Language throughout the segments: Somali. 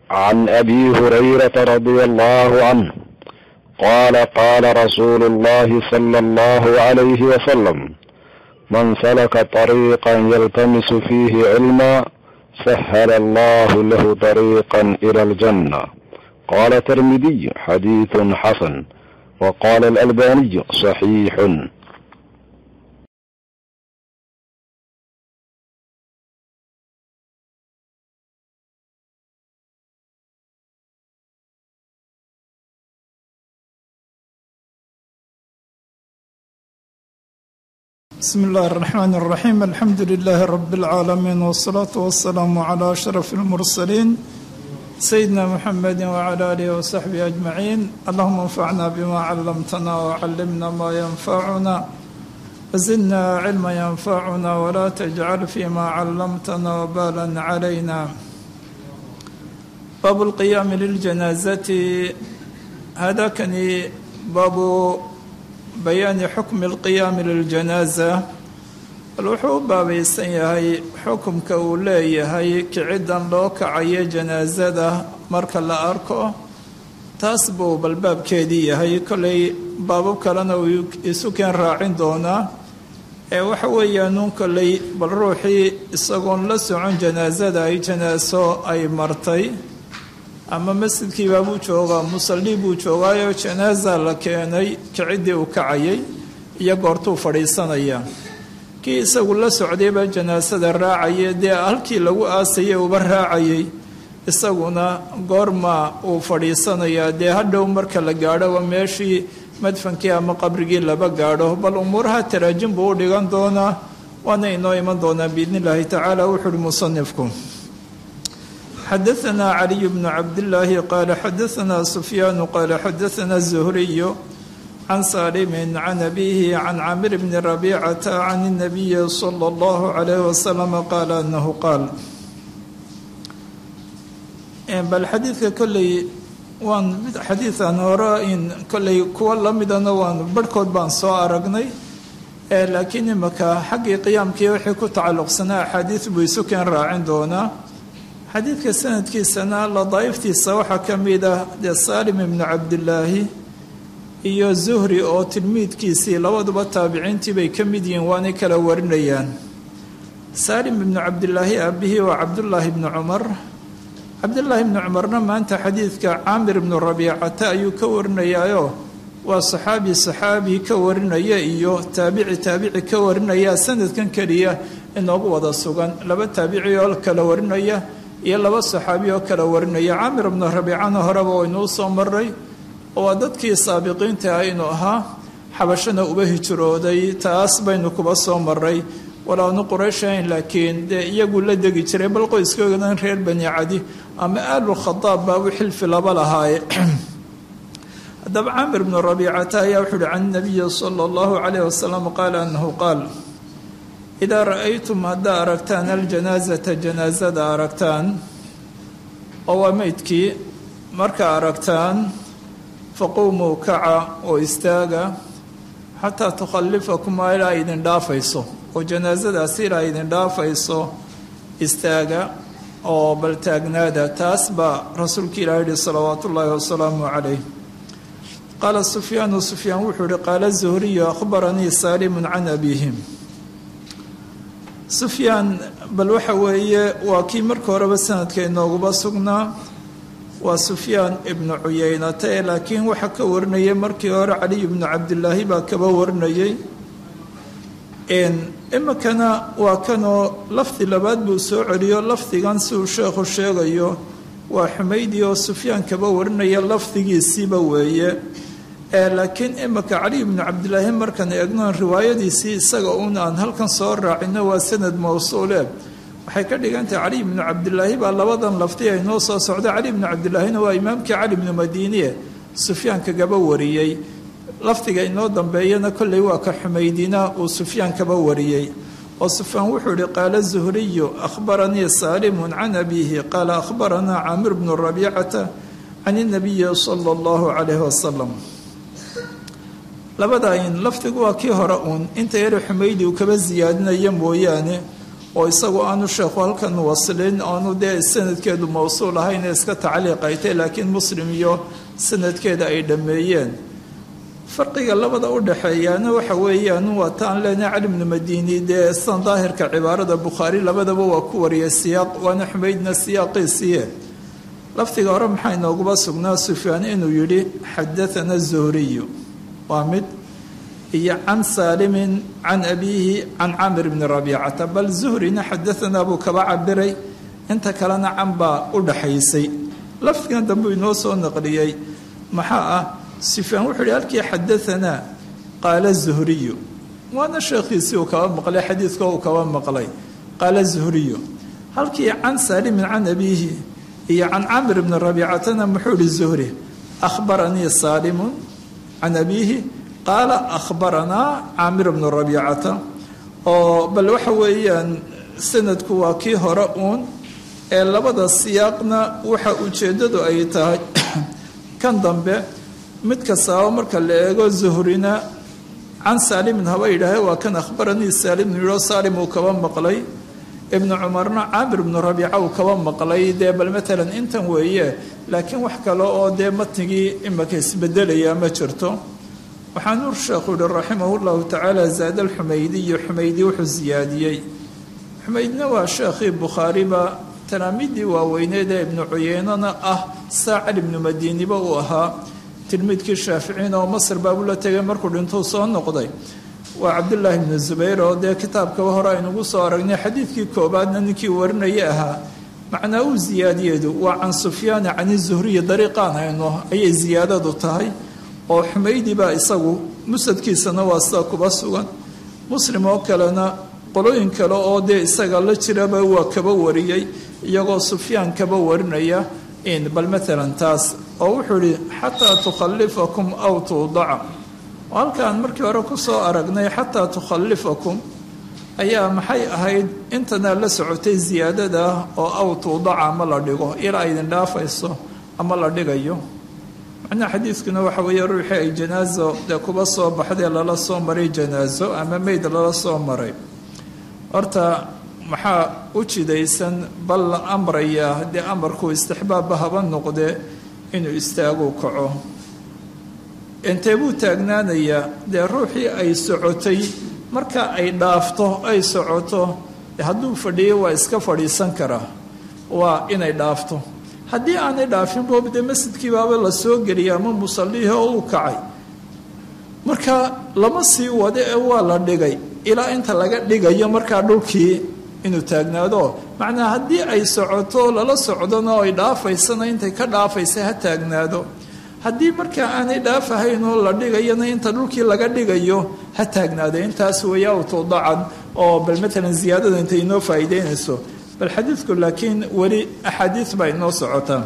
عن ابي هريره رضي الله عنه قال قال رسول الله صلى الله عليه وسلم من سلك طريقا يلتمس فيه علما سهل الله له طريقا الى الجنه قال الترمذي حديث حسن وقال الالباني صحيح بسم الله الرحمن الرحيم الحمد لله رب العالمين والصلاة والسلام على أشرف المرسلين سيدنا محمد وعلى آله وصحبه أجمعين اللهم انفعنا بما علمتنا وعلمنا ما ينفعنا وزدنا علما ينفعنا ولا تجعل فيما علمتنا وبالا علينا باب القيام للجنازة هذا كان باب bayaani xukmi alqiyaami liljanaaza bal wuxuu u baabaysan yahay xukumka uu leeyahay kiciddan loo kacayo janaasada marka la arko taas buu balbaabkeedii yahay kollay baabab kalena uu isu keen raacin doonaa ee waxa weeyaanuun kollay bal ruuxii isagoon la socon janaasada ay janaaso ay martay ama masjidkiibaa buu joogaa musallii buu joogaayo janaasa la keenay kiciddii uu kacayay iyo goortuu fadhiisanaya kii isagu la socdayba janaasada raacaya dee halkii lagu aasayay uba raacayay isaguna goorma uu fadhiisanayaa dee hadhow marka la gaadhoba meeshii madfankii ama qabrigii laba gaadho bal umuuraha taraajin buu u dhigan doonaa waana inoo iman doonaa biidni illaahi tacaala wuxu uhi musanifku xadaثna caliي bn cabdالlaahi qaala xadaثna sufyaan qaala xadaثna الزhriy can salimi can abihi can camir bni rabicata can الnabiyi slى اllah عalayh waslm qaala anahu qaal bal xadiidka kolley waan xadiidan hore in kolley kuwa lamidana waan barhkood baan soo aragnay laakiin imaka xaggii qiyaamkii wixii ku tacalluqsanaa axaadiid buu isu keen raacin doonaa xadiidka sanadkiisana ladaa'iftiisa waxaa ka mid ah dee saalim ibnu cabdilaahi iyo zuhri oo tilmiidkiisii labaduba taabiciintii bay ka mid yihiin waanay kala warinayaan saalim ibnu cabdilaahi aabihii waa cabdullaahi ibnu cumar cabdullaahi ibnu cumarna maanta xadiidka caamir ibnu rabiicata ayuu ka warinayaayo waa saxaabi saxaabi ka warinaya iyo taabici taabici ka warinaya sanadkan keliya inoogu wada sugan laba taabici oo kala warinaya iyo laba saxaabi oo kala warinaya caamir ibnu rabiicana horeba waynuu soo maray oo waa dadkii saabiqiinta ah inuu ahaa xabashana uba hijrooday taas baynu kuba soo maray walaanu qurayshahayn laakiin dee iyagu la degi jiray bal qoyskoodan reer bani cadi ama aalu khadaab baa u xilfi laba lahaaye haddaba caamir ibnu rabiicata ayaa wuxuu uhi can nabiyi sala allahu calayh wasalam qaala annahu qaal idaa ra'aytum haddaa aragtaan aljanaasata janaasada aragtaan oo waa meydkii markaa aragtaan faquumuu kaca oo istaaga xataa tukhallifakumaa ilaa idin dhaafayso oo janaasadaasi ilaa idin dhaafayso istaaga oo bal taagnaada taas baa rasuulka ilah yihi salawaatu ullaahi wasalaamu calayh qaala sufyaanu sufyaan wuxuu yihi qaala zuhriyu akhbaranii saalimun can abiihim sufyaan bal waxa weeye waa kii marka horeba sanadka inooguba sugnaa waa sufyaan ibnu cuyeynata ee laakiin waxaa ka warinayay markii hore caliy ibnu cabdilaahi baa kaba warinayay imikana waa kanoo lafdi labaad buu soo celiyo lafdigan siduu sheekhu sheegayo waa xumaydi oo sufyaan kaba warinaya lafdigiisiiba weeye laakiin imika cali ibnu cabdilaahi markaan eegno riwaayadiisii isaga uun aan halkan soo raacino waa sanad mawsuule waxay ka dhigantahay cali ibnu cabdilaahi baa labadan lafdi ay noo soo socda cali ibnu cabdilaahina waa imaamkii cali ibnu madiiniye sufyaan kagaba wariyey lafdiga inoo dambeeyana kolley waa ka xumaydina uu sufyaan kaba wariyey oo sufyaan wuxuu ihi qaala zuhriyu akhbaranii saalimun can abiihi qaala akhbaranaa caamir bnu rabiicata can inabiyi sala allahu calayhi wasalam labada in lafdigu waa kii hore uun inta yare xumaydi uu kaba siyaadinaya mooyaane oo isagu aanu sheekhu halkan waslin aanu dee sanadkeedu mawsuul ahayn ee iska tacliiqaytay laakiin muslim iyo sanadkeeda ay dhammeeyeen farqiga labada u dhexeeyaana waxa weeyaan waa taan leenahay cali bnu madini dee san daahirka cibaarada bukhaari labadaba waa ku wariyay siyaaq waana xumaydna siyaaqiisiiye lafdiga hore maxaa inooguba sugnaa sufyaan inuu yidhi xadathana zuhriyu waa mid iyo can saalimin can abiihi can camir bni rabiicata bal zuhrina xadahanaa buu kaba cabiray inta kalena can baa u dhaxaysay lafdigan dambe inoo soo naqliyey maxaa ah sufyaan wuxuu yihi halkii xadahanaa qaala zuhriyu waana sheekhiisii uu kaba maqlay xadiidka uu kaba maqlay qaala zuhriyu halkii can saalimin can abiihi iyo can camir bni rabiicatana muxuu ihi zuhri akhbaranii saalimun can abiihi qaala akhbaranaa caamir bnu rabiicata oo bal waxa weeyaan sanadku waa kii hore uun ee labada siyaaqna waxa ujeeddadu ay tahay kan dambe mid kastaaba marka la eego zuhrina can saalimin haba yidhaahe waa kan akhbaranii saalimin yidhoo saalim uu kaba maqlay ibnu cumarna caamir bnu rabiica uu kaba maqlay dee bal matalan intan weeye laakiin wax kale oo dee matnigii imaka isbedelaya ma jirto waxaa nuur sheekhu yihi raximah llahu tacaala zaada alxumaydiyo xumaydi wuxuu siyaadiyey xumaydna waa sheekhii bukhaariba talaamiiddii waaweyneed ee ibnu cuyeynana ah saacad ibnu madiiniba uu ahaa tilmiidkii shaaficiina oo masr baabuu la tegay markuu dhintuu soo noqday waa cabdullaahi ibnu zubayr oo dee kitaabkaba hore aynugu soo aragnay xadiidkii koobaadna ninkii warinaya ahaa macnaa uu siyaadiyeedu waa can sufyaana cani zuhriyi dariiqaan hayno ayay siyaadadu tahay oo xumaydi baa isagu musadkiisana waa sida kuba sugan muslim oo kalena qolooyin kale oo dee isaga la jiraba waa kaba wariyey iyagoo sufyaan kaba warinaya bal maalan taas oo wuxuu ihi xataa tukhallifakum aw tuudaca oo halkaan markii hore ku soo aragnay xataa tukhallifakum ayaa maxay ahayd intanaa la socotay siyaadada oo aw tuudaca ama la dhigo ilaa idin dhaafayso ama la dhigayo macnaha xadiidkuna waxa weeye ruuxii ay janaaso dee kuba soo baxdee lala soo maray janaaso ama meyd lala soo maray horta maxaa u jidaysan bal la amrayaa haddii amarkuu istixbaabba haba noqdee inuu istaagu kaco intee buu taagnaanayaa dee ruuxii ay socotay marka ay dhaafto ay socoto hadduu fadhiyo waa iska fadhiisan karaa waa inay dhaafto haddii aanay dhaafin boob dee masjidkii baaba la soo geliyay ama musallihii oo uu kacay marka lama sii wado ee waa la dhigay ilaa inta laga dhigayo markaa dhulkii inuu taagnaado macnaa haddii ay socoto lala socdona oo ay dhaafaysana intay ka dhaafaysa ha taagnaado haddii markaa aanay dhaafahayn oo la dhigayana inta dhulkii laga dhigayo ha taagnaado intaas weeya awtoodacan oo bal matalan ziyaadada intay inoo faa'iideynayso bal xadiidku laakiin weli axaadiid baa inoo socotaa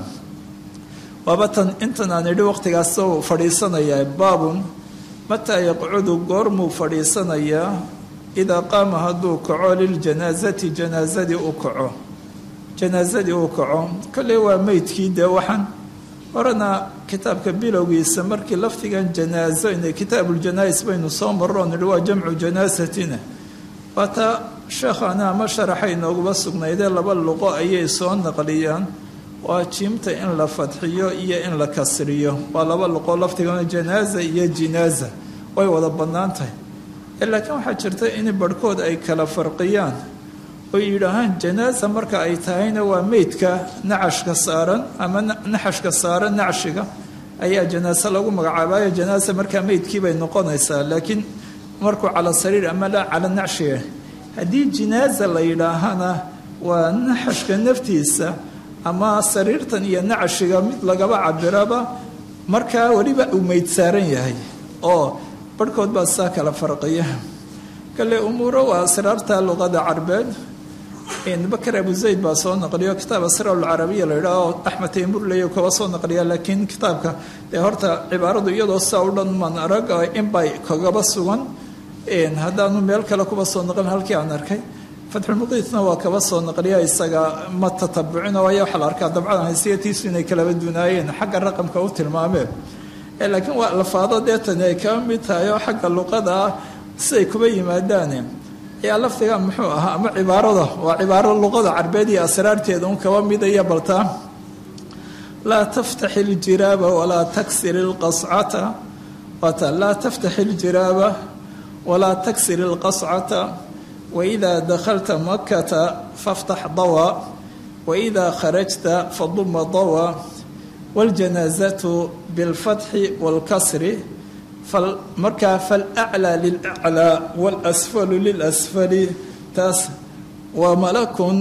waaba tan intan aan idhi waqtigaas u fadhiisanayaa baabun mataa yaqcudu goormuu fadhiisanayaa idaa qaama hadduu kaco liljanaasati janaasadii u kaco janaasadii uu kaco kolley waa meydkii dee waxaan horena kitaabka bilowgiisa markii lafdigan janaaso inay kitaabuljanaais baynu soo marro nidhi waa jamcu janaasatina waataa sheekhana ama sharaxa inooguba sugnaydee laba luqo ayay soo naqliyaan waa jiimta in la fadxiyo iyo in la kasriyo waa laba luqo lafdigana janaaza iyo jinaaza way wada bannaan tahay laakiin waxaa jirta in barhkood ay kala farqiyaan oy yidhaahaan janaasa marka ay tahayna waa meydka nacashka saaran ama naxashka saaran nacshiga ayaa janaase lagu magacaabayo janaasa markaa meydkii bay noqonaysaa laakiin markuu cala sariir ama la cala nacshiga haddii jinaaza la yidhaahana waa naxashka naftiisa ama sariirtan iyo nacashiga mid lagaba cabiraba markaa weliba uu meyd saaran yahay oo barhkood baa saa kala farqiya kale umuuro waa asraarta luqada carbeed bakar abu zayd baa soo naqliyo kitaab asraar alcarabiya la yidhaah axmed taymurley kaba soo naqliya laakiin kitaabka dee horta cibaaradu iyadoo saa u dhan maan arag inbay kagaba sugan haddaanu meel kale kuba soo naqlin halkii aan arkay fatxulmuqiitna waa kaba soo naqliya isaga ma tatabucin waayo waxaa la arkaa dabcadan haysiyatiisu inay kalaba dunaayeen xagga raqamka u tilmaameen laakiin waa lafaado deetani ay kaba mid tahay oo xagga luqada ah siday kuba yimaadaane ayaa lafdiga muxuu ahaa ama cibaarada waa cibaaro luqada carbeed iyo asraarteeda un kaba midaya baltaa laa taftax iljiraaba walaa taksir ilqascata waata laa taftax iljiraaba walaa taksir ilqascata waidaa dakhalta makata faftax dawa waidaa kharajta faduma dawa waljanaazatu bilfatxi waalkasri markaa falaclaa lilaclaa waalasfalu lilasfali taas waa malakun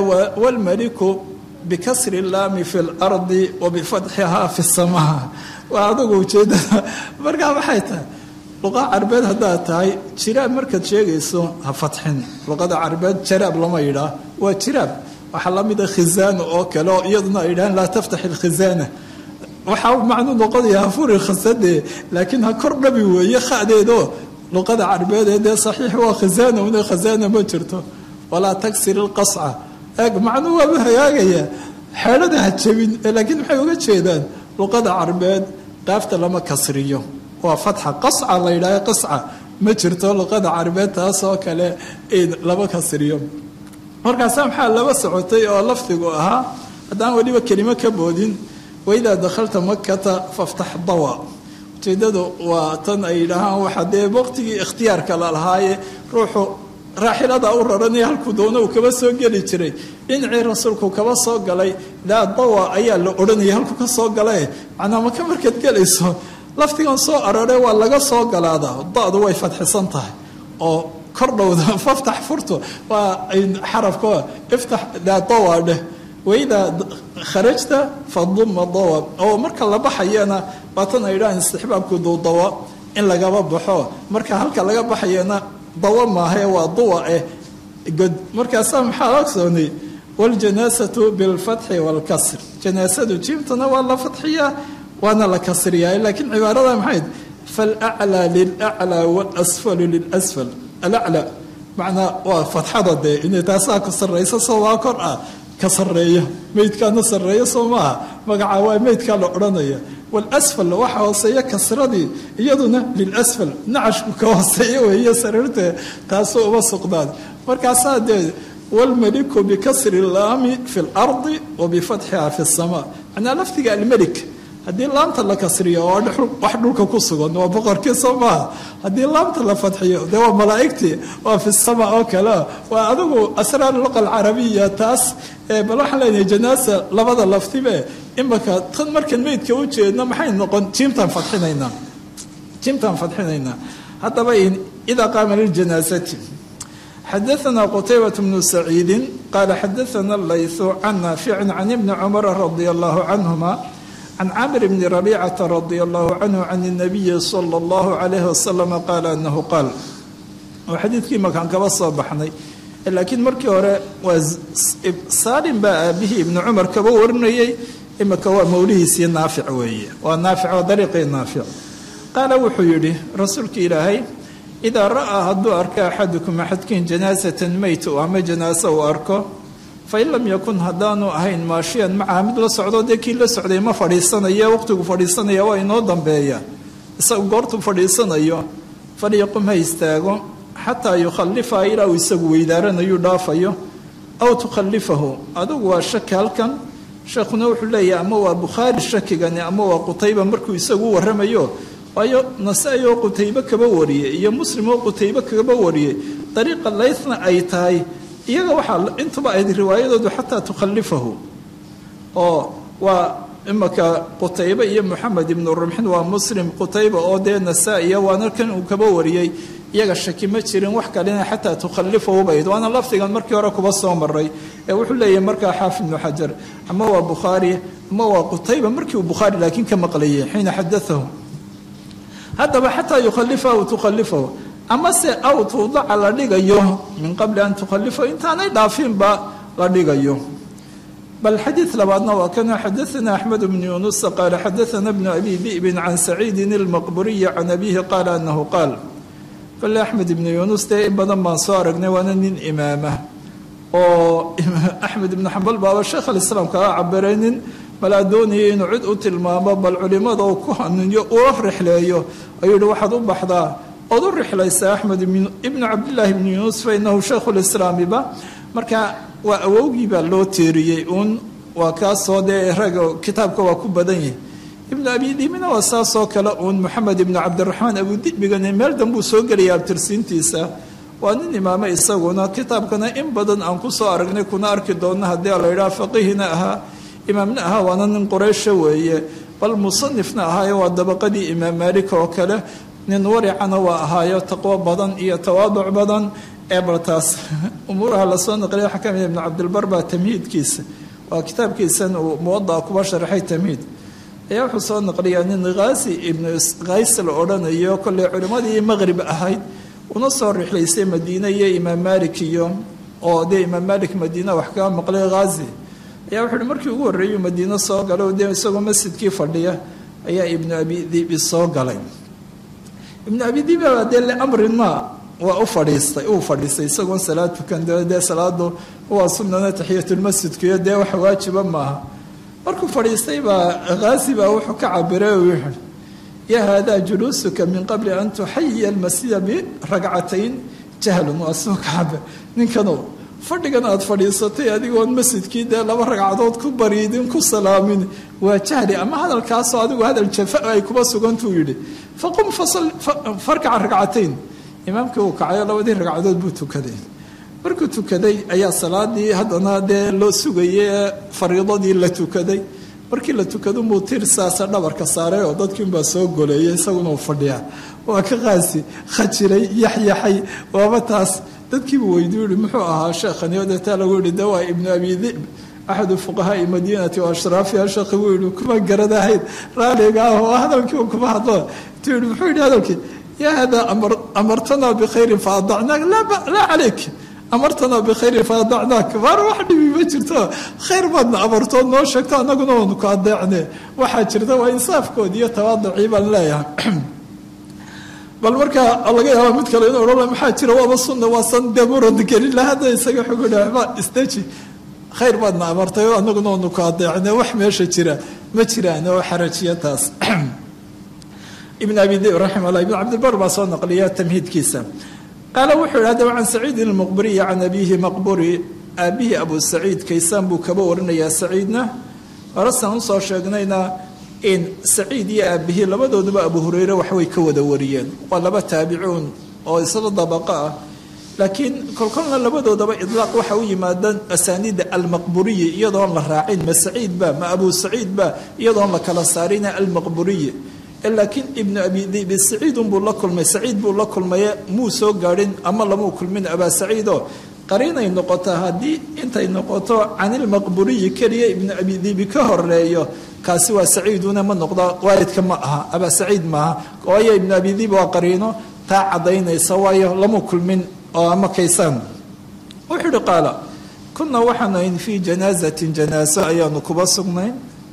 waalmaliku bikasri laami fi lardi wa bifatxihaa fi samaa waa adugu ujeedada markaa waxay tahay luqa carbeed haddaad tahay jiraab markaad sheegayso ha fatxin luqada carbeed jaraab lama yidhaah waa jiraab waxaa la mida khizaana oo kale oo iyaduna ay yidhahaan laa taftax ilkhizaana waxaa macnuu noqonaya hafuri khasade laakiin ha kor dhabi weeye khadeedo luqada carbeed ee dee saxiix waa khizaana una khazaana ma jirto walaa taksir ilqasca eeg macnuu waaba hagaagaya xeedhada ha jabin laakiin maxay uga jeedaan luqada carbeed qaafta lama kasriyo waa fatxa qasca la yidhaaha qasca ma jirto luqada carbeed taasoo kale lama kasriyo markaasa maxaa laba socotay oo lafdigu ahaa haddaan weliba kelimo ka boodin waidaa dakhalta makata faftax dawa ujeedadu waa tan ay yidhaahaan waxa dee waqtigii ikhtiyaarka la lahaaye ruuxu raaxilada u raranaya halkuu doono uu kaba soo geli jiray dhinacii rasuulku kaba soo galay daa dawa ayaa la odhanaya halkuu ka soo galae macnaa maka markaad gelayso laftigan soo arore waa laga soo galaadaa da-du way fadxisan tahay oo kordhowda faftax furto waa xarafka iftax daa dawa dheh waidaa kharajta faduma dawa oo marka la baxayana waatan ay idhahaan istixbaabku duudawa in lagaba baxo marka halka laga baxayana dawa maahae waa duwa eh god markaasaa maxaa ogsoonay waljanaasatu bilfatxi waalkasr janaasadu jiimtana waa la fatxiyaa waana la kasriyaa laakiin cibaarada maxayd falaclaa lilaclaa waalasfalu lilasfal alaclaa macnaa waa fatxada dee inay taasaa ka sarraysa soo waa kor ah ka sarreeya meydkaana sarreeya soo maaha magaca waa meydkaa la odhanaya walasfal waxa hooseeya kasradii iyaduna lilasfal nacashku ka hooseeya weeye sariirtee taasoo uma suqdaan markaasaa dee wlmeliku bikasri laami fi lardi wa bifatxiha fi samaa macnaa lafdiga almelik haddii laamta la kasriyo waa wax dhulka ku sugan waa boqorkii soo maaha haddii laamta la fadxiyo dee waa malaa'igtii waa fi sama oo kale waa adigu asraar luqa alcarabiya taas bal waxaan leenahay janaasa labada laftibe imaka tan markaan meydka u jeedno maxay noqon jiimtaan fadxinaynaa jiimtaan fadxinaynaa haddaba idaa qaama liljanaasati xadaثna qtaybaة bnu saciidi qaala xadaثna layثu can naafici can ibni cumara radi allahu canهuma can camr bni rabicata radi allahu canhu can الnabiyi slى اllahu عalayh wasalam qaala anahu qaal oo xadiidkii makaan kaba soo baxnay laakiin markii hore waa saalim baa aabihii ibni cumar kaba warinayay imika waa mawlihiisii naafic weeye waa naafic waa dariiqii naafic qaala wuxuu yidhi rasuulka ilaahay idaa ra'aa hadduu arko axadukum axadkiin janaasatan meyt ama janaaso uu arko fain lam yakun haddaanu ahayn maashiyan macaha mid la socdo dee kii la socday ma fadhiisanaya waqtigu fadhiisanaya waa inoo dambeeya isagu goortuu fadhiisanayo falyaqum ha istaago xataa yukhalifaha ilaa uu isagu weydaaranayuu dhaafayo aw tukhalifahu adugu waa shaki halkan sheekhuna wuxuu leeyahay ama waa bukhaari shakigani ama waa qutayba markuu isagu u warramayo waayo nasa-i oo qutaybe kaba wariyey iyo muslim oo qutaybe kaba wariyey dariiqa laythna ay tahay iyaga waxaa intuba ayd riwaayadoodu xataa tukhalifahu oo waa imaka qutaybe iyo moxamed ibnu rumxin waa muslim qutayba oo dee nasaa-iya waana kan uu kaba wariyey iyaga shaki ma jirin wax kalena xataa tukhalifahu bayd waana lafdigan markii hore kuba soo maray ee wuxuu leeyahay markaa xaafid ibnu xajar ama waa bukhaari ama waa qutayba markii uu bukhaari laakiin ka maqlayay xiina xadaahu haddaba xataa yukhalifahu tukhalifahu amase aw tuudaca la dhigayo min qabli an tukhalifahu intaanay dhaafinba la dhigayo bal xadiid labaadna waa kan xadaana axmed bnu yunusa qaala xadaana bnu abi di'bin can saciidin ilmaqburiyi can abihi qaala anahu qaal kole axmed ibnu yunus dee in badan baan soo aragnay waana nin imaama oo axmed ibnu xambal baaba sheekh alislaam kaga cabiray nin balaa doonayay inuu cid u tilmaamo bal culimada uu ku hanuunyo ula rixleeyo ayuu yihi waxaad u baxdaa ood u rixlaysaa axmed ibnu cabdillaahi ibnu yuunus fa inahu shaykhulislaamiba marka waa awowgii baa loo teeriyey uun waa kaasoo dee raga kitaabka waa ku badan yahay ibnu abi diibina waa saasoo kale uun moxamed ibnu cabdiraxmaan abudibigani meel danbuu soo gelaya abtirsiintiisa waa nin imaame isaguna kitaabkana in badan aan ku soo aragnay kuna arki doonno haddii la yidhaha faqihina ahaa imaamna ahaa waana nin qoreysha weeye bal musanifna ahaayo waa dabaqadii imaam maalik oo kale nin waricana waa ahaayo taqwo badan iyo tawaaduc badan ee baltaas umuuraha lasoo naqliya waxaa ka mid ibnu cabdilbar baa tamhiidkiisa waa kitaabkiisan uu muwadaca kuba sharxay tamhiid ayaa wuxuu soo naqliyaa nin khaasi ibnu kays la odhanayo kolley culimmadii maqrib ahayd una soo rixlaysay madiine iyo imaam maalik iyo oo dee imaam maalik madiina wax kaga maqlay khaasi ayaa wuxu uhi markii ugu horreeyuu madiino soo galay dee isagoo masjidkii fadhiya ayaa ibnu abi dibi soo galay ibnu abi dibi baa dee liamrin ma waa u fadhiistay uu fadhiistay isagoon salaad tukan dee salaadu waa sunnana taxiyatulmasjidkiyo dee wax waajiba maaha markuu fadhiistay baa khaasi baa wuxuu ka cabiray oo wuxuu ya haadaa juluusuka min qabli an tuxayiya almasjida biragcatayn jahlun waa soo ka cabir ninkanow fadhigan aada fadhiisatay adigoon masjidkii dee laba ragcadood ku bariidin ku salaamin waa jahli ama hadalkaasoo adigu hadal jafa ay kuba sugantuu yidhi faqum farkaca ragcatayn imaamkii uu kacayo labadii ragcadood buu tukaday markuu tukaday ayaa salaadii haddana dee loo sugayay ee fariidadii la tukaday markii la tukado muu tir saasa dhabarka saaray oo dadkiinbaa soo goleeyay isaguna uu fadhiyaa waa ka qaasi khajiray yaxyaxay waaba taas dadkiibuu weydiu yihi muxuu ahaa sheekhani oo deetaa lagu yihi de waa ibnu abi dib axadu fuqahaai madiinati wa ashraafiha sheekhi buu yihi kuma garanahayd raaliga ah oo hadalkii uu kuma hadlo intuu yihi muxuu yihi hadalkii yaa hada amartanaa bikhayrin fa adacnaak laa calayk amartanaa bikhayrin fa adacnaak maar wax dhibi ma jirto khayr baadna amartood noo sheegto annaguna waanu ku adeecne waxaa jirta waa insaafkoodi iyo tawaaducii baan leeyahay bal markaa laga yaaba mid kale inuu odhan maxaa jira waaba sunna waasan dee murad gelin la hadda isaga xugu dhaba isdeji khayr baadna amartay oo annaguna waanu ku adeecne wax meesha jira ma jiraan oo xarajiya taas ibn abi dib raximah llah ibn cabdilbar baa soo naqliya tamhiidkiisa qaala wuxuu yihi hadaba can saciidin almuqburiyi can abiihi maqburi aabihii abu saciid kaysaan buu kaba warinayaa saciidna horesan usoo sheegnayna in saciid iyo aabihii labadooduba abu hureyre waxbay ka wada wariyeen waa laba taabicuun oo isla dabaqa ah laakiin kolkolna labadoodaba idlaaq waxa u yimaadaan asaaniida almaqburiyi iyadoon la raacin ma saciid ba ma abu saciid ba iyadoon la kala saarina almaqburiyi laakiin ibnu abi dibi saciidun buu la kulmay saciid buu la kulmaye muu soo gaadhin ama lamuu kulmin abaa saciidoo qariinay noqotaa haddii intay noqoto canilmaqburiyi keliya ibnu abi dibi ka horeeyo kaasi waa saciiduna ma noqdo waalidka ma aha abaa saciid maaha waayo ibnu abi dibi waa qariino taa cadaynaysa waayo lamuu kulmin oo ama kaysaan wuxuu uhi qaala kunaa waxaanu ayn fii janaazatin janaaso ayaanu kuba sugnayn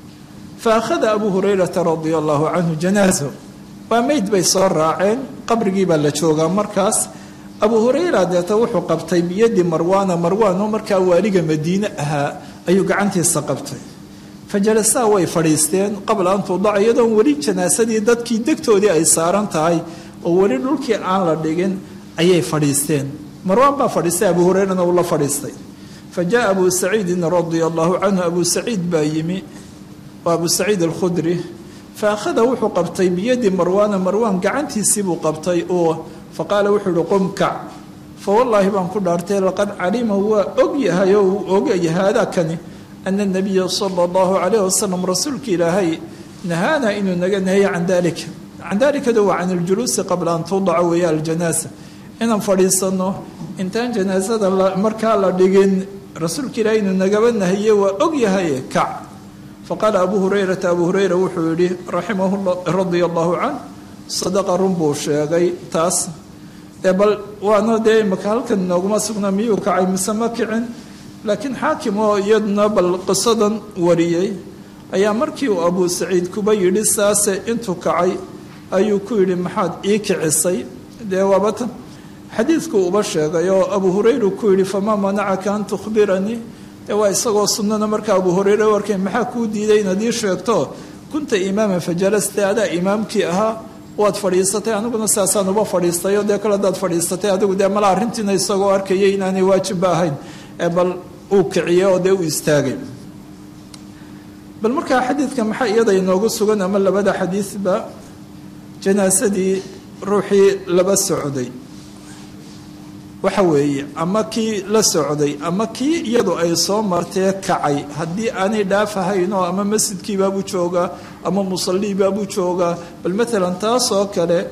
faakhada abu hurayrata radia allahu canhu janaaso waa meyd bay soo raaceen qabrigii baa la joogaa markaas abu hurayra deeta wuxuu qabtay biyadii marwaana marwaan oo markaa waaliga madiine ahaa ayuu gacantiisa qabtay fa jalasaa way fadhiisteen qabla an tudaca iyadoon weli janaasadii dadkii degtoodii ay saaran tahay oo weli dhulkii aan la dhigin ayay fadhiisteen marwaan baa fadhiistay abu hurayrana uu la fadhiistay fa jaa abu saciidin radia allahu canhu abu saciid baa yimi waa abu saciid alkhudri fa akhada wuxuu qabtay biyadii marwaana marwaan gacantiisii buu qabtay oo fa qaala wuxuu uhi qum kac fa wallaahi baan ku dhaartay laqad calima waa og yahay oo uu ogaya haadaakani ana nabiya sala allahu calayh wasalam rasuulka ilaahay nahaana inuu naga nahaya can dalika can dalikada waa can iljuluusi qabla an tudaca weeya aljanaasa inaan fadhiisanno intaan janaasada markaa la dhigin rasuulka ilaahay inuu nagaba nahaye waa og yahay kac faqaala abu hurayrata abu hurayra wuxuu yihi raximah radia allahu canh sadaqa run buu sheegay taas bal waana dee imaka halkan nooguma sugna miyuu kacay mise ma kicin laakiin xaakim oo iyaduna bal qisadan wariyey ayaa markii uu abu saciid kuba yidhi saase intuu kacay ayuu ku yidhi maxaad ii kicisay dee waabatan xadiidku uba sheegay oo abu hurayra ku yidhi famaa manacaka an tukhbiranii dee waa isagoo sunnana markaa abu hureyre warkay maxaa kuu diiday inaad ii sheegto kunta imaaman fajalasta adaa imaamkii ahaa waad fadhiisatay aniguna saasaan uba fadhiistay oo dee kale hadaad fadhiisatay adigu dee mala arrintiina isagoo arkayay inaanay waajibba ahayn bal uu kiciyey oo dee uu istaagay bal markaa xadiidka maxaa iyada inoogu sugan ama labada xadiidba janaasadii ruuxii laba socday waxa weeye ama kii la socday ama kii iyadu ay soo martee kacay haddii aanay dhaafahaynoo ama masjidkiibaabuu joogaa ama musalliibaabuu joogaa bal maalan taasoo kale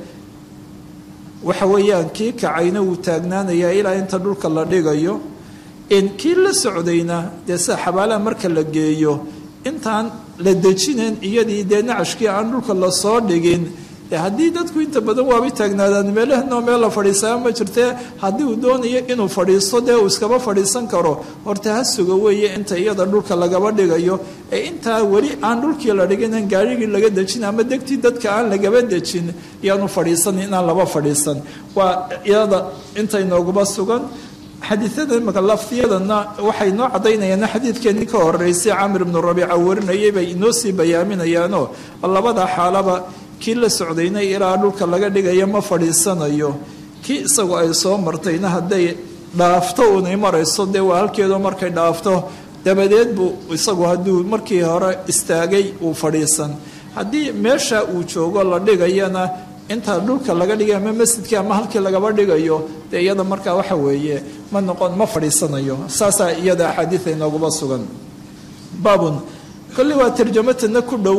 waxa weeyaan kii kacayna wuu taagnaanayaa ilaa inta dhulka la dhigayo kii la socdayna dee sida xabaalaha marka la geeyo intaan la dejinayn iyadii dee nacashkii aan dhulka lasoo dhigin haddii dadku inta badan waabay taagnaadaan meelahanoo meel la fadhiisaa ma jirtee haddii uu doonayo inuu fadhiisto dee uu iskaba fadhiisan karo horta ha suga weeye inta iyada dhulka lagaba dhigayo ee intaa weli aan dhulkii la dhigin gaarigii laga dejin ama degtii dadka aan lagaba dejin iyaanu fadhiisan inaan laba fadhiisan waa iyada inta inooguba sugan xadiiada imaka laftiyadana waxay noo caddaynayaan xadiidkeenii ka horeysay camir ibnu rabiica warinayay bay inoo sii bayaaminayaanoo labada xaalaba kii la socdayna ilaa dhulka laga dhigayo ma fadhiisanayo kii isagu ay soo martayna hadday dhaafto unay marayso dee waa halkeedo markay dhaafto dabadeed buu isagu hadduu markii hore istaagay uu fadhiisan haddii meesha uu joogo la dhigayana inta dhulka laga dhigay ama masjidkii ama halkii lagaba dhigayo dee iyada markaa waxa weeye ma noqon ma fadhiisanayo saasaa iyada axaadiida inooguba sugan baabun kolley waa tarjamatana ku dhow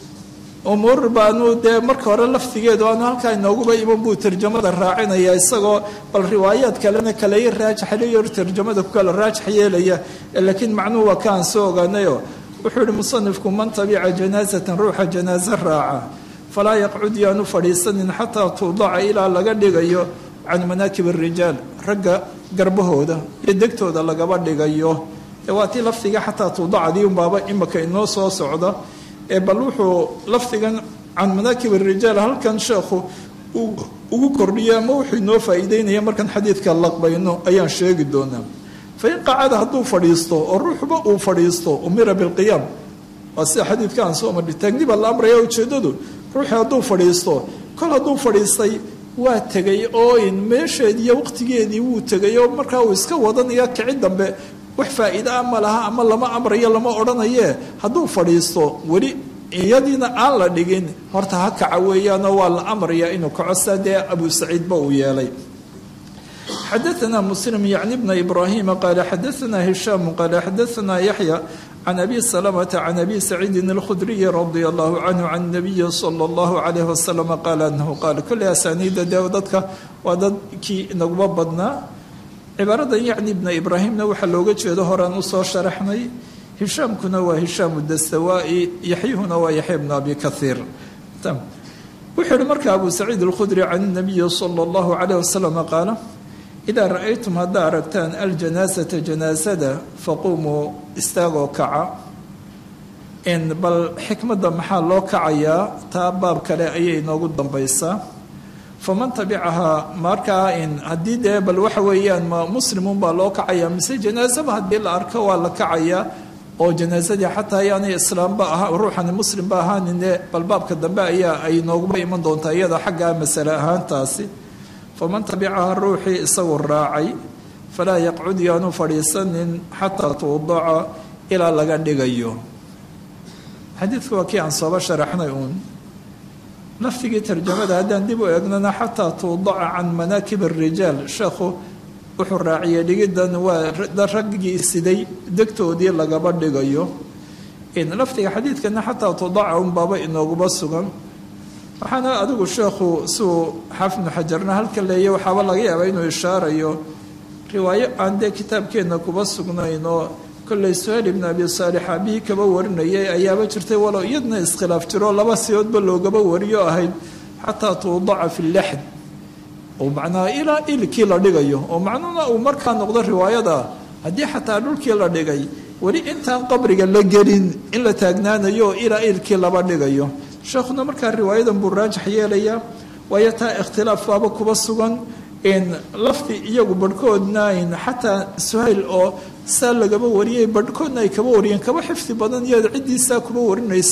umuur baanu dee marka hore laftigeedu aanu halkaa inooguba iman buu tarjamada raacinaya isagoo bal riwaayaad kalena kaley raajaxlayo tarjamada ku kala raajax yeelaya laakiin macnuhu waa kaan soo ogaanayo wuxuu yihi musanifku man tabica janaasatan ruuxa janaaso raaca falaa yaqcud yaanu fadhiisanin xataa tuudaca ilaa laga dhigayo can manaakib arijaal ragga garbahooda iyo degtooda lagaba dhigayo waa tii laftiga xataa tuudacadii unbaaba imika inoo soo socda bal wuxuu lafdigan can manaakib arijaal halkan sheekhu ugu kordhiya ama wuxuu inoo faa'iideynaya markaan xadiidka laqbayno ayaan sheegi doonaa fain qacada hadduu fadhiisto oo ruuxba uu fadhiisto umira bilqiyaam waa sida xadiidka aan soo marhi taagni baa la amraya ujeeddadu ruuxii hadduu fadhiisto kol hadduu fadhiistay waa tegay oo in meesheediiyo waqtigeedii wuu tegay oo markaa uu iska wadanaya kici dambe wax faa'iide ah ma laha ama lama amrayo lama odhanayee hadduu fadhiisto weli iyadiina aan la dhigin horta ha kaca weeyaanoo waa la amraya inuu kaco saa dee abu saciidba uu yeelay xadaثna muslim yacni bna ibraahima qaala xadaثna hishaamu qaala xadaثna yaxya can abi salamata can abi saciidin اlkhudriyi radia allahu canhu can nabiyi sala اllahu calayh wasalam qaala anahu qaal kolley asaaniidda dee dadka waa dadkii inaguma badnaa cibaaradan yacni ibna ibraahimna waxaa looga jeedo horaan usoo sharaxnay hishaamkuna waa hishaamu dastawaa'i yaxyuhuna waa yaxya bnu abi kaiir wuxuu yihi marka abu saciid alkhudri can nabiyi sala allahu calayh wasalam qaala idaa ra-aytum haddaa aragtaan aljanaasata janaasada faquumuu istaagoo kaca in bal xikmadda maxaa loo kacayaa taa baab kale ayay inoogu dambaysaa faman tabicahaa markaa in haddii dee bal waxa weeyaan ma muslimuun baa loo kacayaa mise janaasaba haddii la arko waa la kacayaa oo janaasadii xataa ayaanay islaamba aha ruuxani muslimba ahaanine bal baabka dambe ayaa ay nooguba iman doontaa iyada xaggaa masale ahaantaasi faman tabicahaa ruuxii isagu raacay falaa yaqcud yaanu fadhiisanin xataa tuudaca ilaa laga dhigayo xadiidku waa kii aan sooba sharaxnay uun laftigii tarjamada haddaan dib u eegnana xataa tuudaca can manaakib arijaal sheekhu wuxuu raaciyey dhigidan waa raggii siday degtoodii lagaba dhigayo laftiga xadiidkana xataa tuudaca unbaaba inooguba sugan waxaana adigu sheekhu siuu xaafidnu xajarna halka leeya waxaaba laga yaabaa inuu ishaarayo riwaayo aan dee kitaabkeenna kuba sugnayn oo kolley suhayl ibnu abi saalix aabihii kaba warinayay ayaaba jirtay walow iyadna iskhilaaf jiro laba siyoodba loogaba wariyo ahayd xataa tuudaca fi laxd oo macnaha ilaa ilkii la dhigayo oo macnuhuna uu markaa noqdo riwaayada haddii xataa dhulkii la dhigay weli intaan qabriga la gelin in la taagnaanayo oo ilaa ilkii laba dhigayo sheekhuna markaa riwaayadan buu raajax yeelayaa waayo taa ikhtilaaf baaba kuba sugan lafdi iyagu barhkoodna xataa suhayl oo saa lagaba wariyay barhkoodna ay kaba wariyeen kaba xifdi badan iyo ciddiisaa kuba warinaysay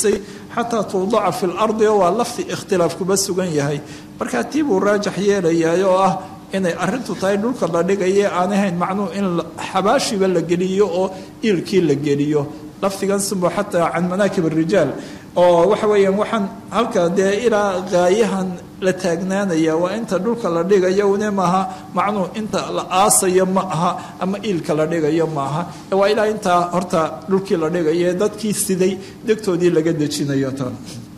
xataa tuudaca fi lardi oo waa lafdi ikhtilaaf kuba sugan yahay markaa tii buu raajax yeelayaay oo ah inay arintu tahay dhulka la dhigaye aan ahayn macnuhu in xabaashiba la geliyo oo iilkii la geliyo lafdigan simbo xataa can manaakib arijaal oo waxa weeyaan waxaan halka dee ilaa gaayahan la taagnaanaya waa inta dhulka la dhigayo une maaha macnuhu inta la aasayo ma aha ama iilka la dhigayo ma aha waa ilaa intaa horta dhulkii la dhigayo ee dadkii siday degtoodii laga dejinayo tan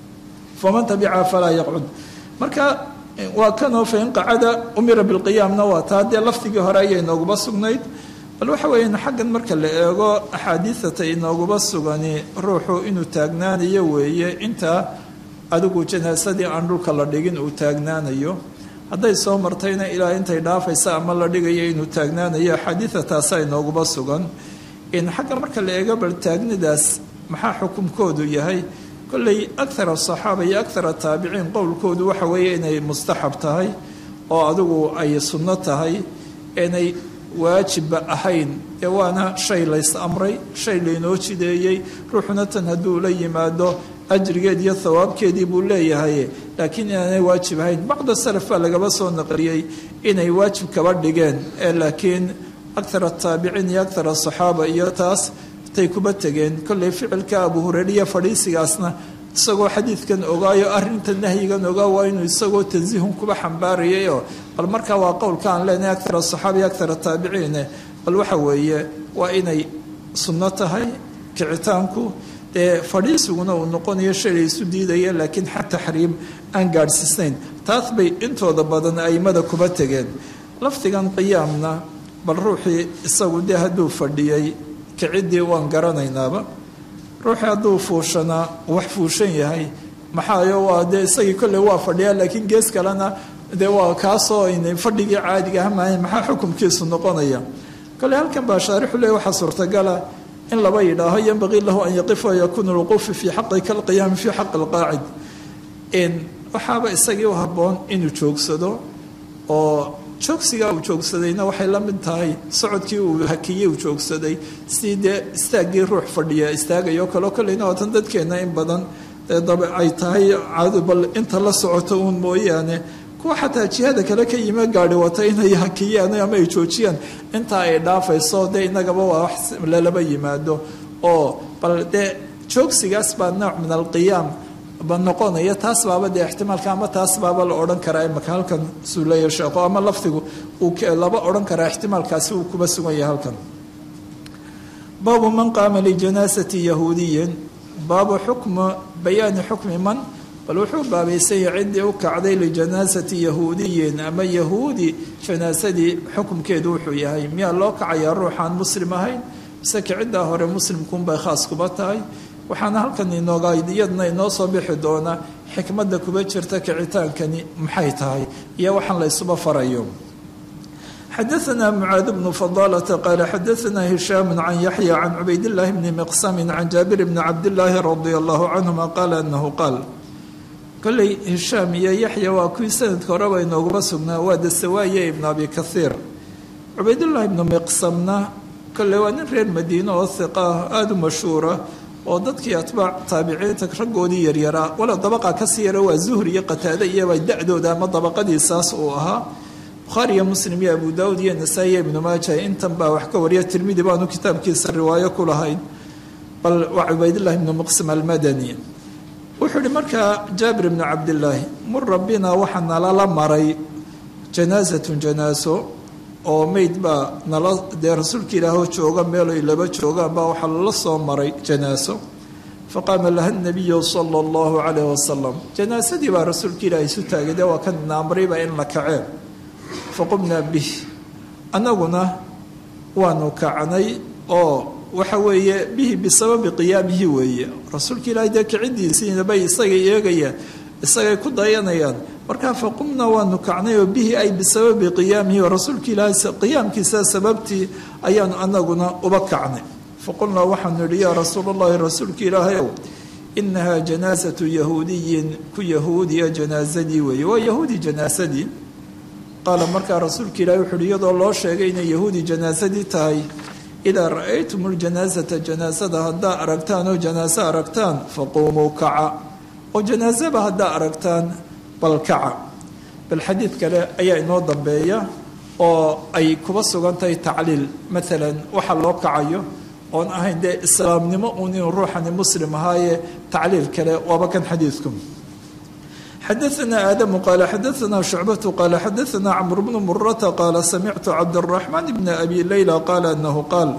faman tabica falaa yaqcud marka waa kanoo fain qacada umira bilqiyaamna waa taa dee lafdigii hore ayay nooguba sugnayd bal waxa weeyaan xaggan marka la eego axaadiidata inooguba sugani ruuxu inuu taagnaanayo weeye intaa adigu janaasadii aan dhulka la dhigin uu taagnaanayo hadday soo martayna ilaa intay dhaafaysa ama la dhigayo inuu taagnaanayo axaadiida taasa inooguba sugan in xagga marka la eego bal taagnidaas maxaa xukumkoodu yahay kolley akar asaxaaba iyo akar ataabiciin qowlkoodu waxa weeye inay mustaxab tahay oo adigu ay sunno tahay inay waajibba ahayn ee waana shay lays amray shay laynoo jideeyey ruuxuna tan hadduu la yimaado ajrigeed iyo thawaabkeedii buu leeyahay laakiin inaanay waajib ahayn bacda salaf baa lagaba soo naqliyey inay waajib kaba dhigeen ee laakiin akar ataabiciin iyo akar asaxaaba iyo taas tay kuba tegeen kolley ficilka abu hureyriya fadhiisigaasna isagoo xadiidkan ogaayo arinta nahyigan ogaa waa inuu isagoo tansiihun kuba xambaarayayoo bal markaa waa qowlka aan leenahay akar asaxaaba iyo akar ataabiciine bal waxa weeye waa inay sunno tahay kicitaanku dee fadhiisiguna uu noqonayo shay la isu diidaya laakiin xa taxriim aan gaadhsiisnayn taas bay intooda badan aimada kuba tegeen lafdigan qiyaamna bal ruuxii isagu dee hadduu fadhiyey kiciddii waan garanaynaaba ruuxii hadduu fuushanaa wax fuushan yahay maxaayo waa dee isagii kolley waa fadhiyaa laakiin gees kalena dee waa kaasoo aynay fadhigii caadiga ahmahayn maxaa xukumkiisu noqonaya kolley halkan baa shaarixu le waxaa suurtagala in laba yidhaaho yanbagii lahu an yaqifa yakuunu lwuquufi fii xaqi kalqiyaami fii xaqi alqaacid waxaaba isagii u habboon inuu joogsado oo joogsigaa uu joogsadayna waxay la mid tahay socodkii uu hakiyey uu joogsaday sidii dee istaaggii ruux fadhiya istaagayo kaleo kolleyna waatan dadkeenna in badan ay tahay caado bal inta la socoto uun mooyaane kuwa xataa jihada kale ka yime gaadhi wata inay hakiyaan ama ay joojiyaan intaa ay dhaafayso dee inagaba waa wax lalaba yimaado oo bal dee joogsigaas baa nooc min alqiyaam ba noqonaya taas baaba dee ixtimaalka ama taas baaba la odhan karaa imaka halkan suuleya sheekho ama lafdigu uu laba odhan karaa ixtimaalkaasi uu kuba sugan yahay halkan baabu man qaama lijanaasati yahuudiyin baabu xukmu bayaani xukmi man bal wuxuu baabaysanya ciddii u kacday lijanaasati yahuudiyin ama yahuudi janaasadii xukumkeedu wuxuu yahay miyaa loo kacayaa ruuxaan muslim ahayn mise kiciddaa hore muslimkuunbay khaas kuba tahay waxaana halkan inooga iyadna inoo soo bixi doonaa xikmadda kuba jirta kicitaankani maxay tahay iyo waxaan la ysuba farayo xadaثna mcaad bnu fadalة qaala xadaثna hishaam can yaxya can cubaydاllahi bni miqsami can jaabir bni cabdillaahi radi allahu canhuma qaala anahu qaal kolley hishaam iyo yaxya waa kuwii sanadka horeba inooguma sugnaa waa dasawaaye ibn abi kahiir cubaydullahi ibnu miqsamna kolley waa nin reer madiine oo hiqa ah aada u mashhuura oo dadkii atbaac taabiciinta raggoodii yaryaraa wala dabaqa kasii yara waa zuhri iyo qataade iyaba da-dooda ama dabaqadiisaas uu ahaa bukhaari iyo muslim iyo abu daawud iyo nasaa-i iyo ibnu maaja intan baa wax ka wariya tirmidi baanu kitaabkiisa riwaayo ku lahayn bal waa cubaydillahi ibnu muqsim almadani wuxuu ihi markaa jaabir ibnu cabdillaahi mur rabbina waxaa nalala maray janaasatun janaaso oo meyd baa nala dee rasuulka ilaahoo jooga meeloy laba joogaan baa waxaa lala soo maray janaaso faqaama laha nabiyu sala allahu calayh wasalam janaasadii baa rasuulka ilaah isu taagay dee waa kan naamrayba in la kaceen faqumnaa bih annaguna waanu kacnay oo waxa weeye bihi bisababi qiyaamihi weeye rasuulka ilaahay dee kiciddiisiina bay isagay eegayaan isagay ku dayanayaan markaa faqumnaa waanu kacnay oo bihi ay bisababi qiyaamihi oo rasuulka ilaahay qiyaamkiisa sababtii ayaanu anaguna uba kacnay faqulnaa waxaanu idhi yaa rasuul allahi rasuulka ilaahay ow inahaa janaasatu yahuudiyin ku yahuudiya janaasadii weeye waa yahuudi janaasadii qaala markaa rasuulka ilaahay wuxu uhi iyadoo loo sheegay inay yahuudi janaasadii tahay idaa ra-aytum ljanaasata janaasada haddaa aragtaan oo janaaso aragtaan faquumuu kaca oo janaasaba haddaa aragtaan bal kaca bal xadiid kale ayaa inoo dambeeya oo ay kuba sugan tahay tacliil maalan waxa loo kacayo oon ahayn dee islaamnimo uun inuu ruuxani muslim ahaaye tacliil kale waaba kan xadiidku xadaثna aadamu qaala xadaثna shucbatu qaala xadaثna cmr bnu murata qaala samictu cabdالraxmaan bna abi leyla qaala anahu qaal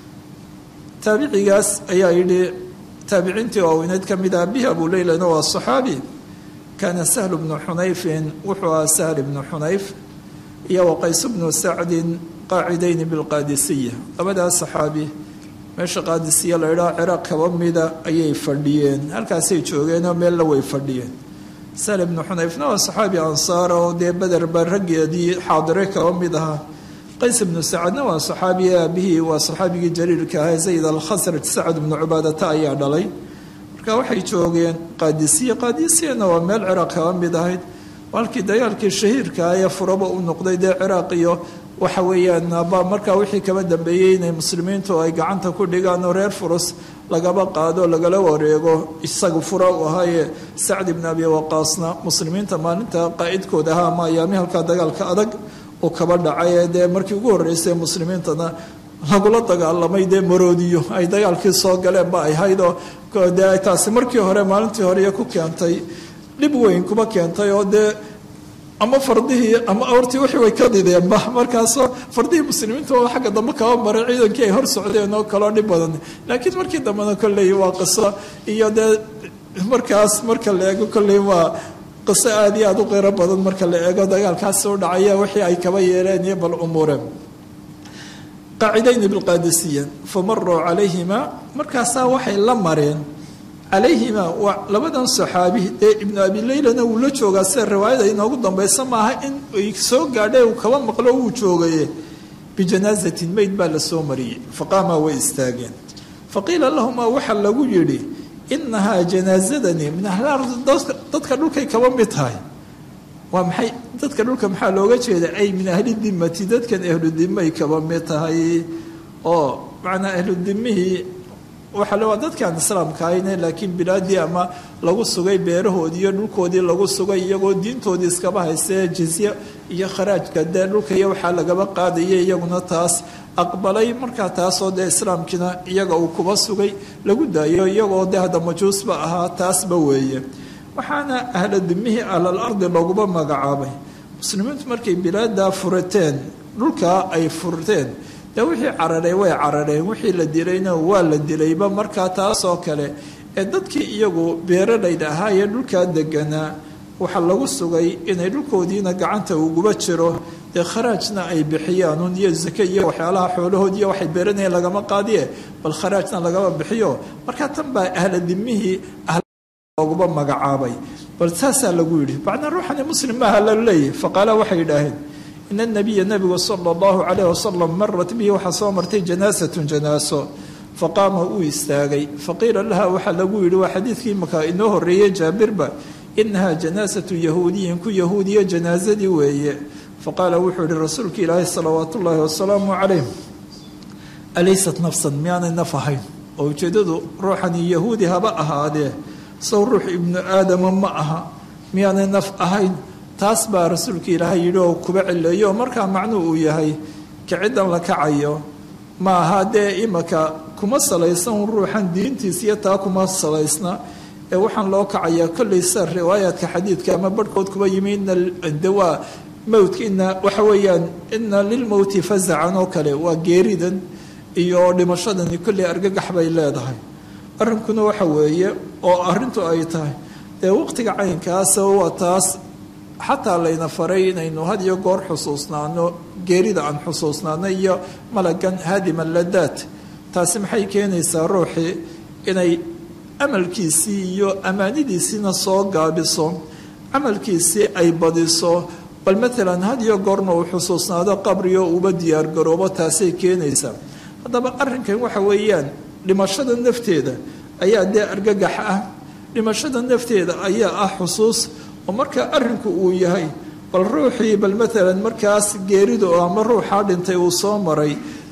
taabicigaas ayaa yidhi taabiciintii waaweyneyd ka mid ah bihi abu leylana waa صaxaabi kaana sahl bnu xunayfin wuxuu ahaa sahl bnu xunayf iyo waqays bnu sacdin qaacidayni bilqaadisiya labadaas saxaabi meesha qaadisiya la idhaha ciraaq kaba mida ayay fadhiyeen halkaasay joogeenoo meella way fadhiyeen sahl bnu xunayfna waa saxaabi ansaara oo dee beder baa raggeedii xaadire kaba mid ahaa qays bnu sacadna waa saxaabi aabihii waa saxaabigii jaliilka ahaa zayd alkhasraj sacad bnu cubaadata ayaa dhalay marka waxay joogeen qaadisiya qaadisiyana waa meel ciraaq kaba mid ahayd halkii dagaalkii shahiirka ee furaba u noqday dee ciraaq iyo waxa weeyaan ba markaa wixii kaba dambeeyey inay muslimiintu ay gacanta ku dhigaan oo reer furus lagaba qaado lagala wareego isagu fura u ahaaye sacd ibn abi waqaasna muslimiinta maalinta qaa'idkooda ahaa ama ayaami halkaa dagaalka adag uu kaba dhacay ee dee markii ugu horreysay muslimiintana lagula dagaalamay dee maroodiyo ay dagaalkii soo galeen ba ay haydoo dee taasi markii hore maalintii hore ku keentay dhib weyn kuma keentay oo dee ama fardihii ama awrtii wixii way ka dideenba markaasoo fardihii muslimiinta oo xagga dambe kaba maray ciidankii ay hor socdeen oo kaloo dhib badan laakiin markii dambena kolley waa qiso iyo dee markaas marka la eego kolley waa qiso aada iyo aada u qiro badan marka la eego dagaalkaasi u dhacaya wixii ay kaba yeeleen iyo bal umuureen qaacidayni bilqaadisiya famaruu calayhima markaasaa waxay la mareen calayhima waa labadan saxaabi dee ibnu abi leylana wuu la joogaa sida riwaayada inoogu dambaysa maaha in ay soo gaadhe uu kaba maqlo wuu joogaye bijanaazatin meyd baa la soo mariyey faqaamaa way istaageen faqiila lahumaa waxaa lagu yidhi inahaa janaazadani min ahlardi dadka dhulkay kaba mid tahay waa maxay dadka dhulka maxaa looga jeeda ay min ahli dimati dadkan ahludimay kaba mid tahay oo macnaa ahludimihii waxa le waa dadkaan islaamka ahayne laakiin bilaadii ama lagu sugay beerahoodii iyo dhulkoodii lagu sugay iyagoo diintoodii iskaba haystee jizye iyo kharaajka dee dhulka iyo waxaa lagaba qaadayay iyaguna taas aqbalay markaa taasoo dee islaamkiina iyaga uu kuba sugay lagu daayo iyagoo dee hadda majuusba ahaa taasba weeye waxaana ahla dimihii ahlal ardi looguba magacaabay muslimiintu markay bilaadaa furateen dhulkaa ay furteen dee wixii cararay way carareen wixii la dilayna waa la dilayba markaa taasoo kale ee dadkii iyagu beeralayda ahaa ee dhulkaa deganaa waxaa lagu sugay inay dhulkoodiina gacanta uguba jiro dee kharaajna ay bixiyaan un iyo zake iyo waxyaalaha xoolahood iyo waxay beeranayeen lagama qaadiye bal kharaajna lagama bixiyo markaa tan baa ahla dimihii looguba magacaabay bal saasaa lagu yidhi macnaa ruuxani muslim maaha la leeyahy faqaala waxay yidhaaheen in anabiya nabigu sala allahu calayh wasalam marat bihi waxaa soo martay janaasatun janaaso faqaama uu istaagay faqiila laha waxaa lagu yidhi waa xadiidkii markaa inoo horreeyey jaabirba inahaa janaasatu yahuudiyin ku yahuudiya janaasadii weeye faqaala wuxuu yihi rasuulka ilaahi salawaat ullaahi wasalaamu calayh alaysat nafsan miyaanay naf ahayn oo ujeeddadu ruuxani yahuudi haba ahaadee sow ruux ibnu aadama ma aha miyaanay naf ahayn taas baa rasuulka ilaahay yidhi oo kuba cileeyo markaa macnuu uu yahay kiciddan la kacayo ma aha dee imaka kuma salaysan ruuxan diintiis iyo taa kuma salaysna ee waxaan loo kacayaa kollay sa riwaayaadka xadiidka ama barhkood kuba yimi ina dawaa mowtka ina waxa weeyaan ina lilmowti fazacan oo kale waa geeridan iyo dhimashadani kollay argagax bay leedahay arrinkuna waxa weeye oo arrintu ay tahay dee waqtiga caynkaasa waa taas xataa layna faray inaynu had iyo goor xusuusnaano geerida aan xusuusnaano iyo malagan haadima ladaat taasi maxay keenaysaa ruuxii inay amalkiisii iyo ammaanidiisiina soo gaabiso camalkiisii ay badiso bal maalan had iyo goorna uu xusuusnaado qabriyo uuba diyaargaroobo taasay keenaysaa haddaba arrinkan waxa weeyaan dhimashada nafteeda ayaa dee argagax ah dhimashada nafteeda ayaa ah xusuus oo marka arrinku uu yahay bal ruuxii bal maalan markaas geeridu ama ruuxaa dhintay uu soo maray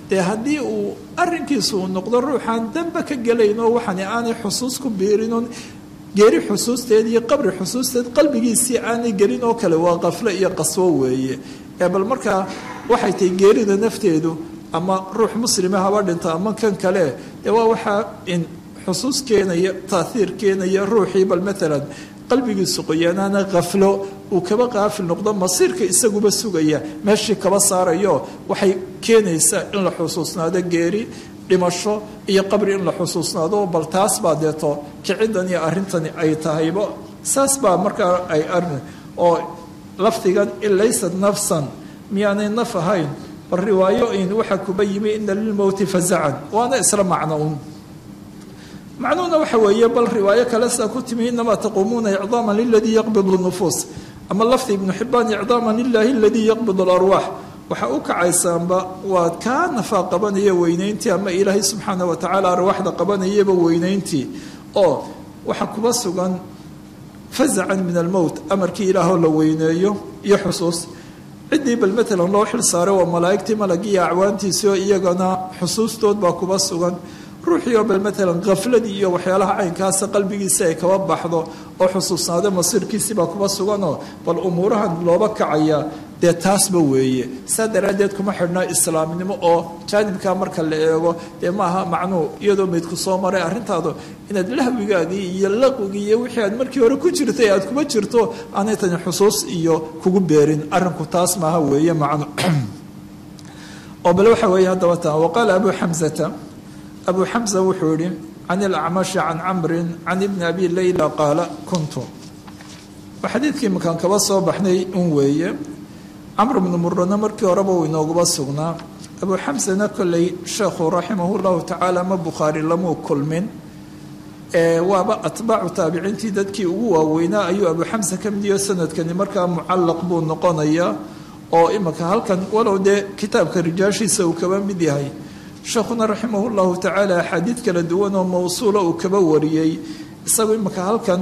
dee haddii uu arrinkiisu uu noqdo ruuxaan danba ka gelaynoo waxani aanay xusuus ku biirinon geeri xusuusteed iyo qabri xusuusteed qalbigiisii aanay gelin oo kale waa qaflo iyo qaswo weeye ee bal markaa waxay tahay geerida nafteedu ama ruux muslima haba dhinto ama kan kale dee waa waxaa in xusuus keenaya taaiir keenaya ruuxii bal maalan qalbigiisu qoyaanaana khaflo uu kaba qaafil noqdo masiirka isaguba sugaya meeshii kaba saarayo waxay keenaysaa in la xusuusnaado geeri dhimasho iyo qabri in la xusuusnaado bal taas baa deeto kicidan iyo arrintani ay tahayba saas baa markaa ay arni oo lafdigan in laysat nafsan miyaanay naf ahayn bal riwaayo in waxaa kuba yimi ina lilmowti fazacan waana isla macno un macnuhuna waxa weeye bal riwaayo kale sidaa ku timi inamaa taquumuuna icdaama liladii yaqbidu nufuus ama lafdi ibnu xibaan icdaama lilahi aladii yaqbidu larwaax waxaa u kacaysaanba waa kaa nafaa qabanaya weynayntii ama ilaahay subxaana wa tacaala arwaaxda qabanayaba weynayntii oo waxaa kuba sugan fazacan min almowt amarkii ilaahoo la weyneeyo iyo xusuus ciddii bal maalan loo xil saaray waa malaa'igtii malagiiyo acwaantiisii oo iyagana xusuustood baa kuba sugan ruuxii oo bal maalan khafladii iyo waxyaalaha caynkaasa qalbigiisi ay kaba baxdo oo xusuusnaado masiirkiisii baa kuba suganoo bal umuurahan looba kacaya dee taasba weeye saa daraaddeed kuma xidhna islaamnimo oo jaanibkaa marka la eego dee maaha macnuu iyadoo maydku soo maray arrintaadu inaad lahwigaagii iyo laqwigii iyo wixii aad markii hore ku jirtay aad kuma jirto aanay tani xusuus iyo kugu beerin arrinku taas maaha weeye macnu oo bal waxa weeye haddaba taa waqaala abu xamsata abu xamsa wuxuu yihi can ilacmashi can camrin can ibni abi layla qaala kuntu waa xadiidkii makaan kaba soo baxnay un weeye camr bnu murana markii horeba uu inooguba sugnaa abu xamsana kolley sheekhu raximah llahu tacaala ma bukhaari lamuu kulmin waaba atbaacu taabiciintii dadkii ugu waaweynaa ayuu abu xamsa ka midiyo sanadkani markaa mucallaq buu noqonayaa oo imika halkan walow dee kitaabka rijaashiisa uu kaba mid yahay sheekhuna raximah llahu tacaala axaadiid kala duwan oo mawsuula uu kaba wariyey isagu imika halkan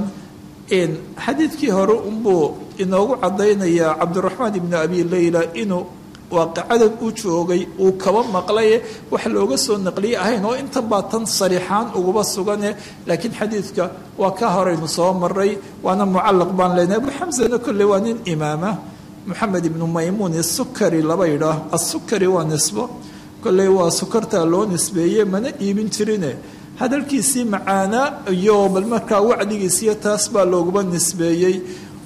xadiidkii hore unbuu inoogu cadaynayaa cabdiraxmaan ibni abi leyla inuu waaqicadan u joogay uu kaba maqlaye wax looga soo naqliye ahayn oo intan baa tan sariixaan uguba sugane laakiin xadiidka waa ka horaynu soo maray waana mucallaq baan leenahay abu xamsana kolley waa nin imaama moxamed ibnu maymuun isukari laba yidhaah asukari waa nisbo kolley waa sukartaa loo nisbeeye mana iibin jirine hadalkiisii macaanaa iyo bal markaa wacdigiisiyo taas baa looguba nisbeeyey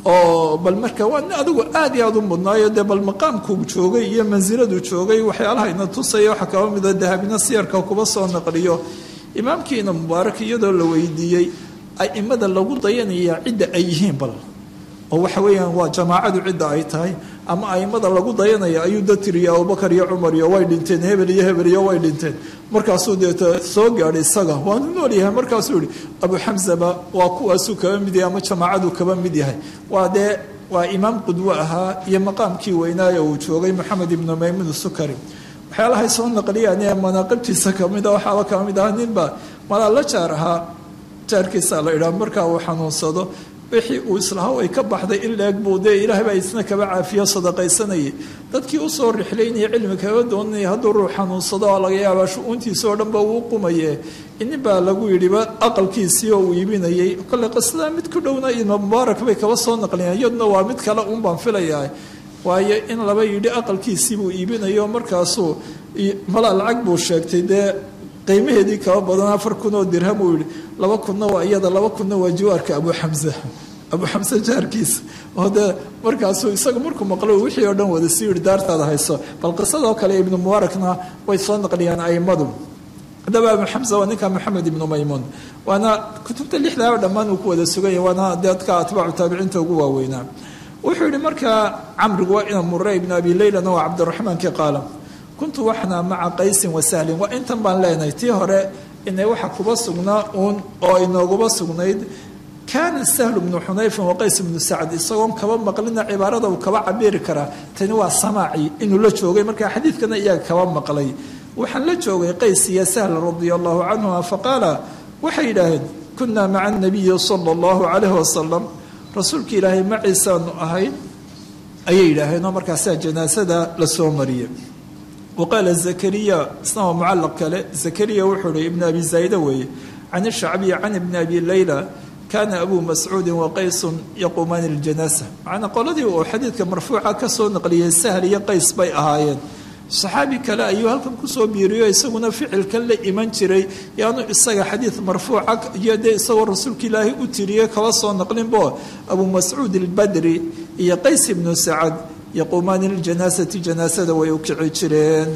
oo bal marka waa adigu aad iyo aad u mudnaayo dee bal maqaamkuu joogay iyo mansiladu joogay waxyaalaha ina tusaya waxaa kaba mida dahabina siyarka kuba soo naqliyo imaamkiina mubaarak iyadoo la weydiiyey aimada lagu dayanaya cidda ay yihiin bal oo waxa weeyaan waa jamaacadu cidda ay tahay ama aimada lagu dayanaya ayuu da tiriya abubakar iyo cumar iyo way dhinteen hebel iyo hebel iyo way dhinteen markaasuu deeta soo gaadhay isaga waanu nool yahay markaasuu yihi abu xamsaba waa kuwaasuu kaba mid yahay ama jamaacaduu kaba mid yahay waa dee waa imaam qudwo ahaa iyo maqaamkii weynaayo uu joogay moxamed ibnu maymuun sukari waxyaalahay soo naqliyaan ee manaaqibtiisa kamida waxaaba kaba mid ahaa ninba malaa la jaar ahaa jaarkiisa la idhaah markaa uu xanuunsado wixii uu islaha ay ka baxday in leeg buu dee ilaahay baa isna kaba caafiyo sadaqaysanayay dadkii usoo rixlaynaya cilmi kaga doonanaya hadduu ruux xanuunsado oo laga yaabaa shu-uuntiisa oo dhanba uu qumaye inin baa lagu yidhiba aqalkiisii oo uu iibinayay kole qisada mid ku dhowna ibnu mubaarak bay kaba soo naqliyeen iyaduna waa mid kale uun baan filayaa waayo in laba yidhi aqalkiisii buu iibinayo markaasuu malaa lacag buu sheegtay dee qiimaheedii kaba badan afar kun oo dirham uu yihi laba kunna waa iyada laba kunna waa jiwaarka abu xamse abu xamse jaarkiisa oo dee markaasuu isagu markuu maqlo wixii oo dhan wada sii yihi daartaada hayso bal qisadoo kale ibnu mubaarakna way soo naqliyaan aimadu haddaba abu xamse waa ninka maxamed ibnu maymuun waana kutubta lixdaa oo dhammaan uu ku wada suganya waana dadka atbaacu taabiciinta ugu waaweynaa wuxuu yihi markaa camrigu waa ina mure ibnu abi leylana waa cabdiraxmaankii qaala kuntu waxna maca qaysin wa sahlin waa intan baan leenahay tii hore inay waxa kuba sugnaa uun oo inooguba sugnayd kaana sahlu bnu xunayfin wa qays bnu sacd isagoon kaba maqlina cibaarada uu kaba cabiri karaa tani waa samaaci inuu la joogay markaa xadiidkana iyaga kaba maqlay waxaan la joogay qays iyo sahl radia allahu canhuma faqaala waxay yidhaaheen kunaa maca anabiyi sala allahu calayhi wasalam rasuulka ilaahay maciisaanu ahayn ayay yidhaaheen oo markaasaa janaasada la soo mariyey waqaala zakariya isna waa mucalaq kale zakariya wuxuu hi ibn abi zaayda weeye can ishacbiyi can ibni abi leyla kaana abu mascuudin wa qaysun yaquumaani ljanaasa macnaa qoladii uu xadiidka marfuuca ka soo naqliyey sahl iyo qays bay ahaayeen saxaabi kale ayuu halkan kusoo biiriyo isaguna ficilkan la iman jiray yaanu isaga xadiid marfuuca iyo dee isagoo rasuulka ilaahay u tiriyey kaba soo naqlinbo abu mascuud albadri iyo qays ibnu sacad yaquumaani ljanaasati janaasada way u kici jireen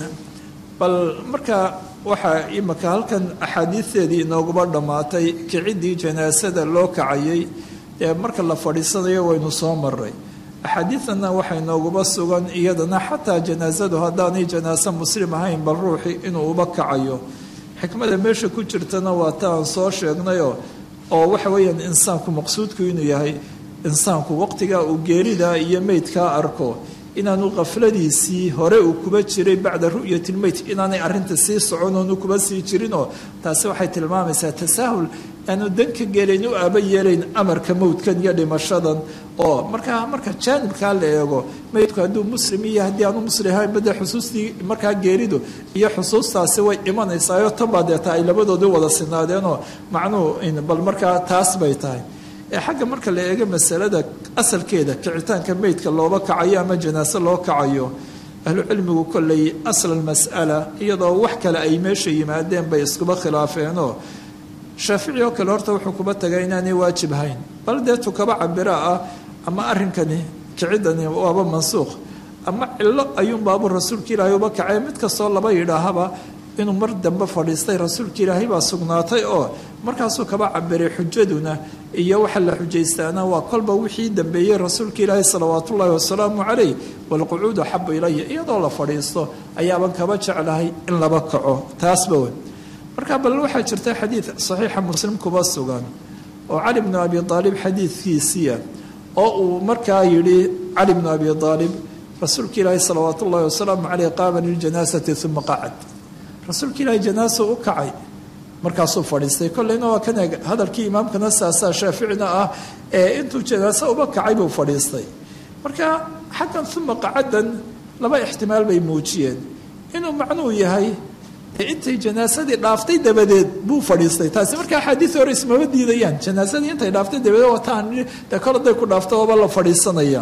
bal marka waxaa imika halkan axaadiisteedii inooguba dhammaatay kicidii janaasada loo kacayay dee marka la fadhiisanayo waynu soo maray axaadiidana waxay nooguba sugan iyadana xataa janaasadu haddaanay janaaso muslim ahayn bal ruuxii inuu uba kacayo xikmada meesha ku jirtana waa ta aan soo sheegnayoo oo waxa weeyaan insaanku maqsuudku inuu yahay insaanku waqtigaa uu geeridaa iyo meydkaa arko inaanu khafladiisii hore uu kuba jiray bacda ru'yati lmeyt inaanay arinta sii socon oonu kuba sii jirinoo taasi waxay tilmaamaysaa tasaahul aanu danka gelayn u aaba yeelayn amarka mowdkan iyo dhimashadan oo markaa marka jaanibkaa la eego meydku hadduu muslim iyo haddii aanu muslim ahayn bade xusuustii markaa geeridu iyo xusuustaasi way imanaysaayoo tanbaa deeta ay labadoodii wada sinaadeenoo macnuhu bal markaa taas bay tahay ee xagga marka la eego masalada asalkeeda kicitaanka meydka looba kacayo ama janaaso loo kacayo ahlucilmigu kolley asla mas'ala iyadoo wax kale ay meesha yimaadeen bay iskuba khilaafeenoo shaafici oo kale horta wuxuu kuba tagay inaanay waajib hayn bal dee tukaba cabira ah ama arrinkani kicidani waaba mansuuq ama cillo ayuunbaabu rasuulka ilaahay uba kacay mid kastoo laba yidhaahaba inuu mar dambe fadhiistay rasuulka ilaahay baa sugnaatay oo markaasuu kaba cabiray xujaduna iyo waxa la xujaystaana waa kolba wixii dambeeyey rasuulka ilaahay salawaatu ullaahi wasalaamu calayh walqucuudu axabu ilaya iyadoo la fadhiisto ayaaban kaba jeclahay in laba kaco taasba wey marka bal waxaa jirta xadiid saxiixa muslim kuba sugan oo cali bnu abi aalib xadiidkiisiia oo uu markaa yidhi cali bnu abi aalib rasuulka ilaahay salawaatu ullahi wasalaamu caleyh qaama liljanaasati uma qacad rasuulka ilaahay janaaso u kacay markaasuu fadhiistay kolleyna waa kan eeg hadalkii imaamkana saasaa shaaficina ah ee intuu janaaso uba kacay buu fadhiistay marka xaggan uma qacadan laba ixtimaal bay muujiyeen inuu macnuu yahay intay janaasadii dhaaftay dabadeed buu fadhiistay taasi marka axaadiis hore ismama diidayaan janaasadii intay dhaaftay dabadeed wataan de kol haday ku dhaafto ooba la fadhiisanaya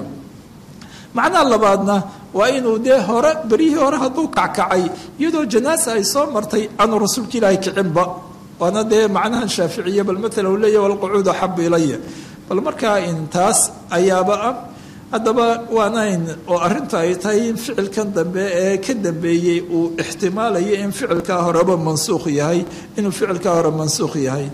macnaha labaadna waa inuu dee hore beryihii hore hadduu kackacay iyadoo janaasa ay soo martay aanu rasuulka ilaahay kicinba waana dee macnahan shaaficiya bal maala uu leeyahy walqucuud axabu ilaya bal markaa intaas ayaaba ah haddaba waanayn oo arrintu ay tahay in ficilkan dambe ee ka dambeeyey uu ixtimaalayo in ficilkaa horeba mansuukh yahay inuu ficilkaa hore mansuukh yahay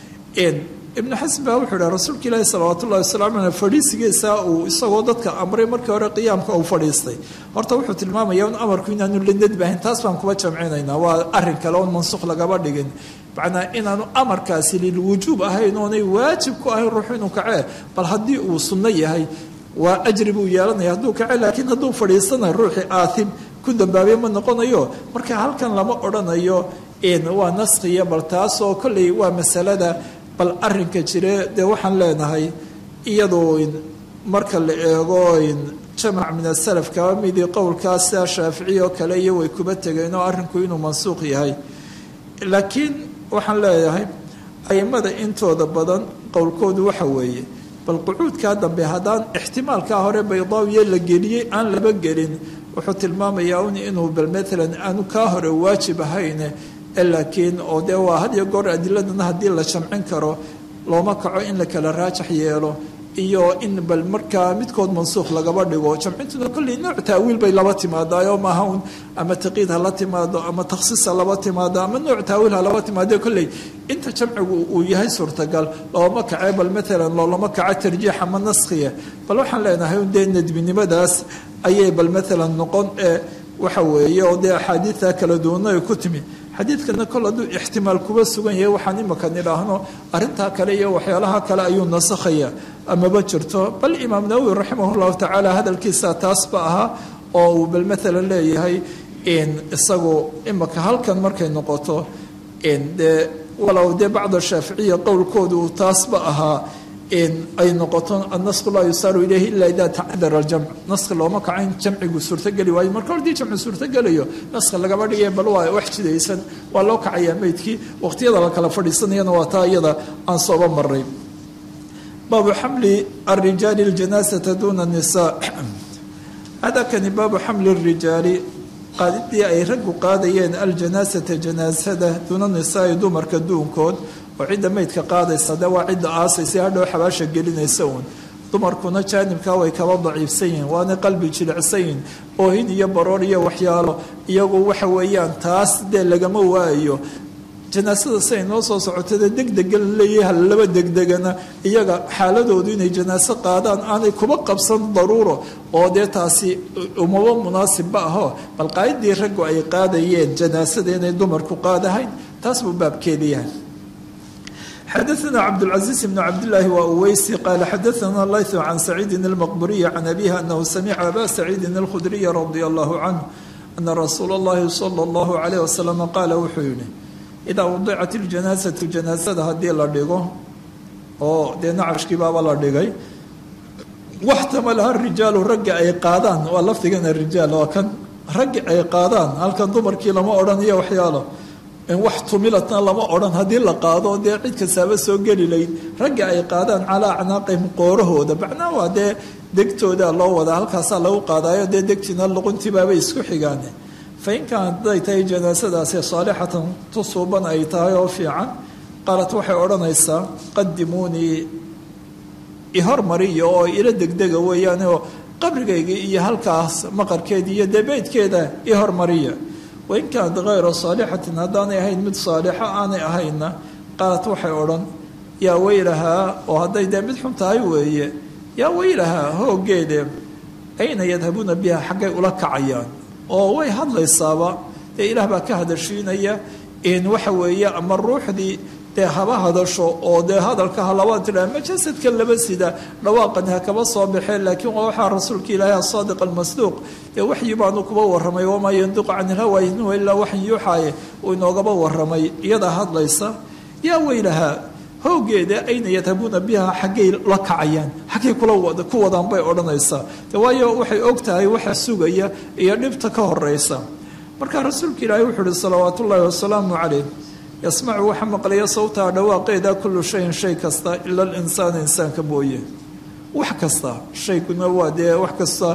ibnu xasan baa wuxuu idhaha rasuulka ilaahi salawaatu ullahi wasalaamu aleh fadhiisigiisa uu isagoo dadka amray markii hore qiyaamka uu fadhiistay horta wuxuu tilmaamaya un amarku inaanu la nadbahayn taas baan kuba jamcinaynaa waa arrin kale oon mansuukh lagaba dhigin macnaa inaanu amarkaasi lilwujuub ahayn oonay waajib ku ahayn ruuxu inuu kacee bal haddii uu sunno yahay waa ajri buu yeelanaya hadduu kace laakiin hadduu fadhiisana ruuxii aathim ku dambaabay ma noqonayo marka halkan lama odhanayo waa naskhiya bal taasoo kolley waa masalada bal arinka jire dee waxaan leenahay iyadoo marka la eego jamac min asalaf kaba midii qowlkaas sia shaaficiy oo kale iyo way kuba tegeen oo arrinku inuu mansuuq yahay laakiin waxaan leeyahay aimada intooda badan qowlkoodu waxa weeye bal qucuudkaa dambe haddaan ixtimaalkaa hore baydaawiye la geliyey aan laba gelin wuxuu tilmaamayaa un inuu bal maalan aanu kaa hore waajib ahayne laakiin oo dee waa had iyo goor adiladana haddii la jamcin karo looma kaco in la kala raajax yeelo iyo in bal markaa midkood mansuukh lagaba dhigo jamcintuna kolley nooc taawiil bay laba timaadaayo maaha un ama taqiid ha la timaado ama takhsiis ha laba timaado ama nooc taawiil ha laba timaado kolley inta jamcigu uu yahay suurtagal looma kace bal maalan loolama kaco tarjiix ama naskhiya bal waxaan leenahay un dee nadbinimadaas ayay bal maalan noqon ee waxa weeye oo dee axaadiidta kala duwana ay ku timi xadiidkana kol hadduu ixtimaal kuba sugan yahay waxaan imaka nidhaahno arrintaa kale iyo waxyaalaha kale ayuu nasakhaya amaba jirto bal imaam nawowi raximah llahu tacaala hadalkiisa taasba ahaa oo uu bal maalan leeyahay isagu imaka halkan markay noqoto dee walow dee bacda shaaficiya qowlkoodu uu taasba ahaa ay noqoto annasku laa yusaaru ilayhi ila ida tacdara aljamc naski looma kaco in jamcigu suurtogeli waayo marka hordii jamci suurtogelayo naska lagama dhigay bal waa wax jidaysan waa loo kacayaa meydkii waqtiyada la kala fadhiisanayana waa taa iyada aan sooba maray baabu xamli arijaali اljanaasata duna nisa hadakani baabu xamli الrijaali qaadidii ay raggu qaadayeen aljanaasata janaasada duuna nisaai dumarka duunkood oo cidda meydka qaadaysa de waa cidda aasaysa hadhow xabaasha gelinaysa uun dumarkuna jaanibkaa way kaba daciifsan yihiin waana qalbi jilicsan yihin oohin iyo baroor iyo waxyaalo iyagu waxa weeyaan taas dee lagama waayo janaasada siay noo soo socotada degdega laleeyahay halalaba degdegana iyaga xaaladoodu inay janaaso qaadaan aanay kuba qabsan daruuro oo dee taasi umaba munaasibba aho bal qaadidii raggu ay qaadayeen janaasada inay dumarku qaadahayn taas buu baabkeeda yahay xadaثna cabdالcaزiiز بn cabdالlahi waa uweysi qaala xadaثna layثu can saciidi الmaqburiyi can abihi anahu samica aba saciidi الkhudriyi radi allahu canh ana rasuula اllahi salى اllahu عalيه wasalam qaala wuxuu yihi idaa wadicat اljanaasatu janaasada haddii la dhigo oo dee nacashkii baaba la dhigay waxtamalaha rijaalu ragga ay qaadaan waa lafdigana rijaal waa kan raggi ay qaadaan halkan dumarkii lama odhanayo waxyaalo wax tumilatna lama odhan haddii la qaado dee cid kastaaba soo geli layd ragga ay qaadaan calaa acnaaqihim qoorahooda macnaa waa dee degtooda loo wadaa halkaasaa lagu qaadaayo dee degtiina luquntibaabay isku xigaan fain kaanat haday tahay janaasadaasi saalixatan tusuuban ay tahay oo fiican qaalat waxay odhanaysaa qadimuunii ihormariya oo ila degdega weeyaanoo qabrigayga iyo halkaas maqarkeeda iyo dee beydkeeda ihormariya wain kaanat hayra saalixatin haddaanay ahayn mid saalixa aanay ahayna qaalat waxay odhan yaa weylahaa oo hadday dee mid xun tahay weeye yaa weylahaa hooggeede ayna yadhabuuna biha xaggay ula kacayaan oo way hadlaysaaba dee ilaah baa ka hadashiinaya in waxa weeye ama ruuxdii dee haba hadasho oo dee hadalka halaba tidhaha ma jasadka laba sida dhawaaqan ha kaba soo baxeen laakiin waa waxaa rasuulka ilaahi asaadiq almasduuq dee waxyi baanu kuba warramay wamaa yandiqu can ilhawa in huwa ilaa waxyin yuuxaaye uu inoogaba warramay iyadaa hadlaysa yaa weylahaa hooggeeda ayna yadhabuuna biha xaggay la kacayaan xaggay kula ku wadaan bay odhanaysaa de waayo waxay og tahay waxa sugaya iyo dhibta ka horeysa markaa rasuulka ilaahi wuxuu uhi salawaat ullaahi wasalaamu calayh yasmacu waxa maqlaya sawtaha dhawaaqeeda kullu shayin shay kasta ila alinsaana insaanka mooye wax kasta shayguna waa dee wax kasta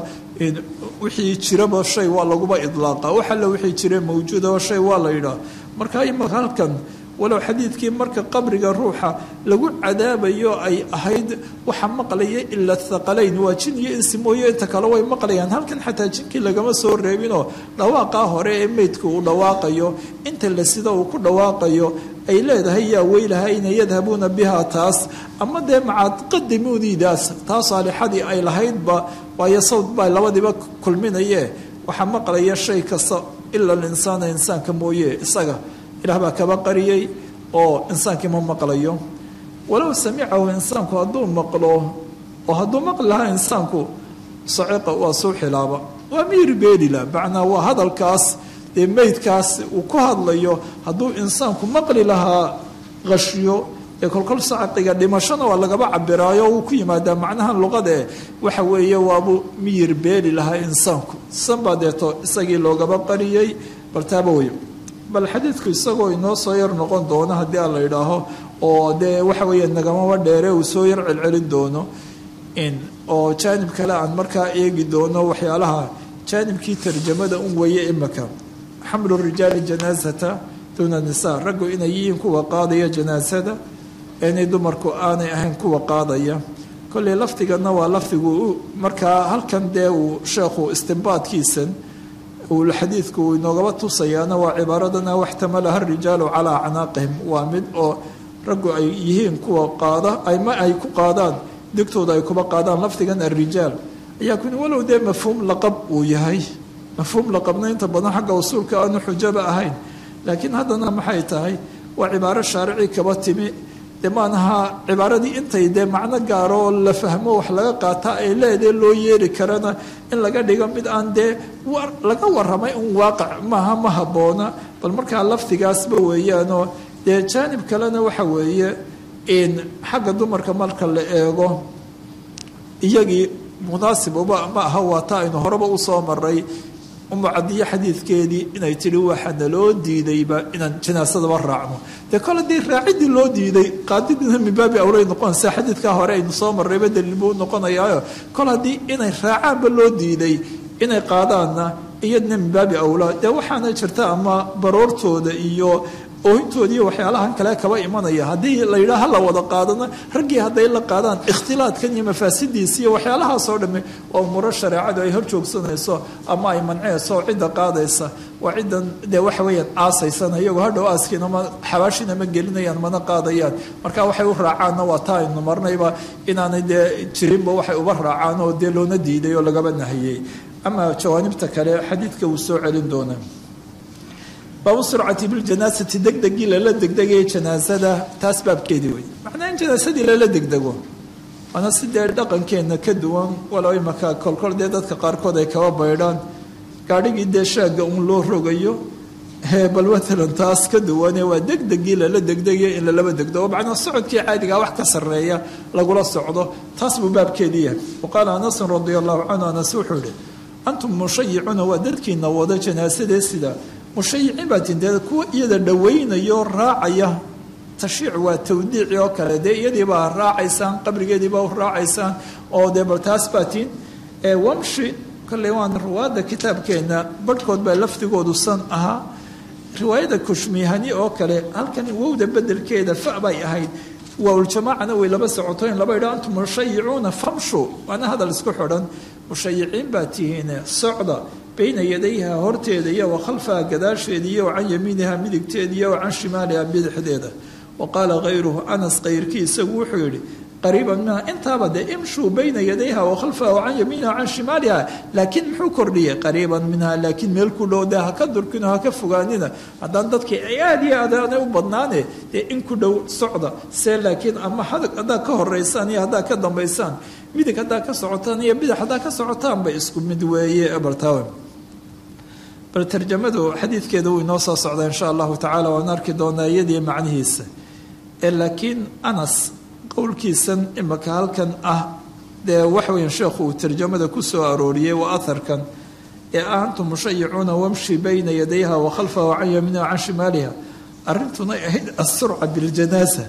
wixii jiraba shay waa laguba idlaaqa wax alle wixii jira mawjuuda shay waa la yidhaah marka imaka halkan walow xadiidkii marka qabriga ruuxa lagu cadaabayo ay ahayd waxa maqlaya ila thaqalayn waa jin iyo insi mooye inta kale way maqlayaan halkan xataa jinkii lagama soo reebinoo dhawaaqaa hore ee meydka uu dhawaaqayo inta la sida uu ku dhawaaqayo ay leedahay yaa weylahayna yadhabuuna biha taas ama dee macaqadimuunidaas taa saalixadii ay lahaydba waayo sawd baa labadiiba kulminaye waxaa maqlaya shay kasta ila alinsaana insaanka mooye isaga ilaah baa kaba qariyey oo insaankii ma maqlayo walow samicahu insaanku hadduu maqlo oo hadduu maqli lahaa insaanku saciqa waa suu xilaaba waa miir beelila macnaa waa hadalkaas dee meydkaas uu ku hadlayo hadduu insaanku maqli lahaa qashyo ee kolkol saciqiga dhimashona waa lagaba cabiraayo wuu ku yimaadaa macnaha luqadae waxa weeye waabuu miyir beeli lahaa insaanku sanbaa deeto isagii loogaba qariyey baltaaba wey bal xadiidku isagoo inoo soo yar noqon doono haddii aan la idhaaho oo dee waxa weeye nagamaba dheere uu soo yar celcelin doono oo jaanib kale aan markaa eegi doono waxyaalaha jaanibkii tarjamada un weeye imaka xamlu rijaali janaasata duuna nisaa raggu inay yihiin kuwa qaadaya janaasada inay dumarku aanay ahayn kuwa qaadaya kolley lafdigana waa lafdigu markaa halkan dee uu sheekhu istimbaadkiisan xadiidku uu inoogaba tusayaana waa cibaaradana waxtamalaha rijaalu calaa acnaaqihim waa mid oo raggu ay yihiin kuwa qaada ama ay ku qaadaan degtooda ay kuba qaadaan lafdigan arijaal ayaa kun walow dee mafhuum laqab uu yahay mafhuum laqabna inta badan xagga usuulka aanu xujaba ahayn laakiin haddana maxay tahay waa cibaaro shaarici kaba timi dee maanaha cibaaradii intay dee macno gaaro oo la fahmo wax laga qaata ay leedahe loo yeeri karana in laga dhigo mid aan dee laga waramay un waaqac maaha ma habboona bal markaa lafdigaasba weeyaanoo dee jaanib kalena waxa weeye xagga dumarka marka la eego iyagii munaasib uma ma aha waa ta aynu horeba usoo maray umucadiyo xadiidkeedii inay tihi waxa naloo diidayba inaan janaasadaba raacno dee kol haddii raacidii loo diiday qaadidina min baabi awlay noqonaysa xadiidkaa hore aynu soo marrayba daliil buu noqonayaayo kol haddii inay raacaanba loo diiday inay qaadaanna iyadna min baabi awlaa dee waxaana jirta ama baroortooda iyo oohintoodiiyo waxyaalahan kale kaba imanaya haddii la yidhaha la wada qaadana raggii hadday la qaadaan ikhtilaadkan iyo mafaasidiisa iyo waxyaalahaasoo dhamme waa umuro shareecadu ay hor joogsanayso ama ay mancinayso oo cidda qaadaysa waa ciddan dee waxa weeyaan aasaysana iyagoo hadhow aaskiina ma xabaashina ma gelinayaan mana qaadayaan marka waxay u raacaanna waa taa aynu marnayba inaanay dee jirinba waxay uba raacaan oo dee loona diiday oo lagaba nahiyey ama jawaanibta kale xadiidka wuu soo celin doonaa baabu surcati biljanaasati degdegii lala degdegaya janaasada taas baabkeedii wey macnaa in janaasadii lala degdego waana si dee dhaqankeenna ka duwan walow imaka kolkol dee dadka qaarkood ay kaba baydhaan gaadhigii dee shaagga uun loo rogayo bal matalan taas ka duwane waa degdegii lala degdegaya in lalaba degdego macnaa socodkii caadigaa wax ka sarreeya lagula socdo taas buu baabkeedii yahay waqaala anasun radia allahu canhu anas wuxuu yihi antum mushayicuuna waa dadkiina wada janaasadee sida mushayiciin baa tin dee kuwa iyada dhawaynayo raacaya tashiic waa tawdiici oo kale dee iyadiibaa raacaysaan qabrigeediibaa u raacaysaan oo dee bal taas baa tin wamshi kolley waan ruwaadda kitaabkeenna barhkood baa lafdigoodu san ahaa riwaayada kushmihani oo kale halkan wowda bedelkeeda fa bay ahayd waaljamaacana way laba socoto in laba idha antum mushayicuuna famshu waana hadal isku xidhan mushayiciin baa tihiine socda bayna yadayha horteeda iyo wa khalfaha gadaasheeda iyo wa can yamiiniha midigteeda iyo wa can shimaaliha bidixdeeda wa qaala hayruhu anas kayrkii isagu wuxuu yidhi qariiban minha intaaba dee imshuu bayna yadayha wa khalfaha wa can yamiiniha can shimaaliha laakiin muxuu kordhiyey qariiban minha laakiin meel ku dhow dee haka durkino haka fogaanina haddaan dadkii ay aada iyo aad aanay u badnaane dee in ku dhow socda see laakiin ama haddaad ka horeysaan iyo haddaad ka dambaysaan midig haddaad ka socotaan iyo bidix haddaad ka socotaanba isku mid weeye bartaawe bal tarjamadu xadiidkeeda wuu inoo soo socdaa insha allahu tacala waan arki doonaa iyadii macnihiisa ee laakiin anas qowlkiisan imaka halkan ah dee waxweyan sheekhu uu tarjamada ku soo arooriyey waa aharkan ee ah antum mushayicuuna wamshi bayna yadayha wa khalfaha wa can yamiiniha wa can shimaaliha arrintunay ahayd asurca biljanaasa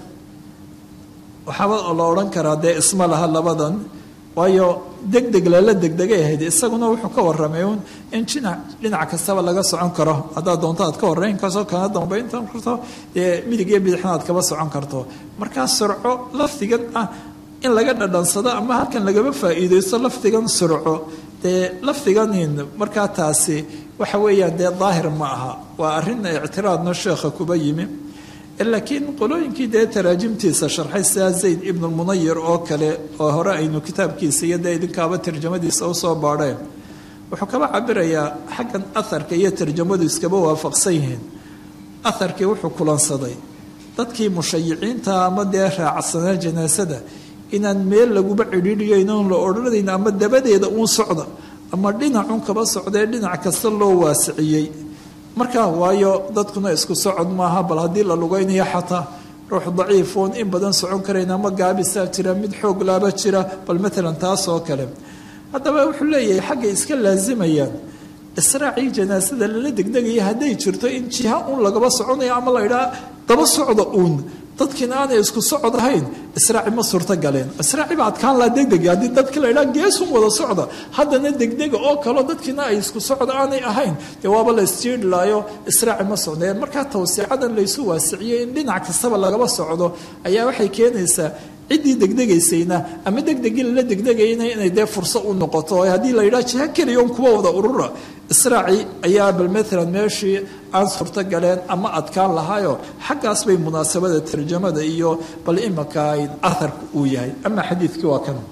waxaaba la odhan karaa dee isma laha labadan waayo degdeg lala degdegay ahayd isaguna wuxuu ka waramay un in jinac dhinac kastaba laga socon karo haddaad doonto aad ka horeyn karto kana dambayntan karto dee midig iyo bidixna aad kaba socon karto markaa surco lafdigan ah in laga dhadhansado ama halkan lagaba faa'iideysto lafdigan surco dee lafdiganin markaa taasi waxa weeyaan dee daahir ma aha waa arrin ictiraadna sheekha kuba yimi laakiin qolooyinkii dee taraajimtiisa sharxay sidaa zayd ibnu munayir oo kale oo hore aynu kitaabkiisa iyo dee idinkaaba tarjamadiisa usoo baadheen wuxuu kaba cabirayaa xaggan aharka iyo tarjamadu iskaba waafaqsan yihiin aharkii wuxuu kulansaday dadkii mushayiciinta ama dee raacsanaa janaasada inaan meel laguba cidhiidhiyayn oon la odhanayn ama dabadeeda uun socda ama dhinacun kaba socdee dhinac kasta loo waasiciyey markaa waayo dadkuna isku socod maaha bal haddii la lugaynayo xataa ruux daciifoon in badan socon karayn ama gaabisaa jira mid xoog laaba jira bal matalan taas oo kale haddaba wuxuu leeyahay xaggay iska laasimayaan israacii janaasada lala degdegaya hadday jirto in jiha uun lagaba soconayo ama la idhaa daba socda uun dadkiina aanay isku socod ahayn israaci ma suurto galeen israaci ba adkaan laa degdega haddii dadkii la idhaa geesun wada socda haddana degdega oo kaleo dadkiina ay isku socod aanay ahayn dee waaba la isjiidhlaayo israaci ma socdeen markaa tawsiicadan laysu waasiciyey in dhinac kastaba lagaba socdo ayaa waxay keenaysaa ciddii degdegaysayna ama degdegii lala degdegayna inay dee furso u noqoto haddii la yidhaha jiha keliya un kuwa wada urura israaci ayaa bal maalan meeshii aan suurto galeen ama adkaan lahaayo xaggaas bay munaasabada tarjamada iyo bal imaka aharka uu yahay ama xadiidkii waa kan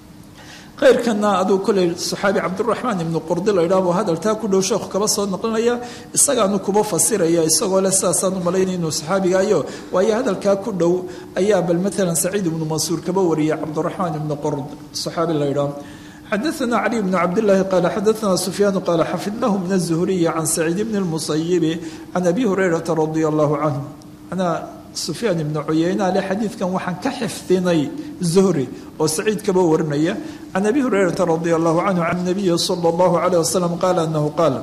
khayrkana aduu koley saxaabi cabdiraxmaan ibnu qurdi la idhaah buu hadaltaa ku dhow sheekhu kaba soo noqonaya isagaanu kuba fasiraya isagoo leh sidaasaan u malaynay inuu saxaabigaayo waayo hadalkaa ku dhow ayaa bal maalan saciid ibnu mansuur kaba wariyay cabdiraxmaan ibnu qurd saxaabi la idhaah xadaثna cli bn cabdالlahi qala xadaثna sufyaan qala xafidnahu min الزhriyi can saciid bn الmusayibi can abi hurayrata radi allahu canhu manaa sufyaan ibnu cuyeyne ale xadiidkan waxaan ka xifdinay zuhri oo saciid kaba warinaya can abi hurayrata radi allahu canhu can nabiyi sala allahu calayh wasalam qaala anahu qaala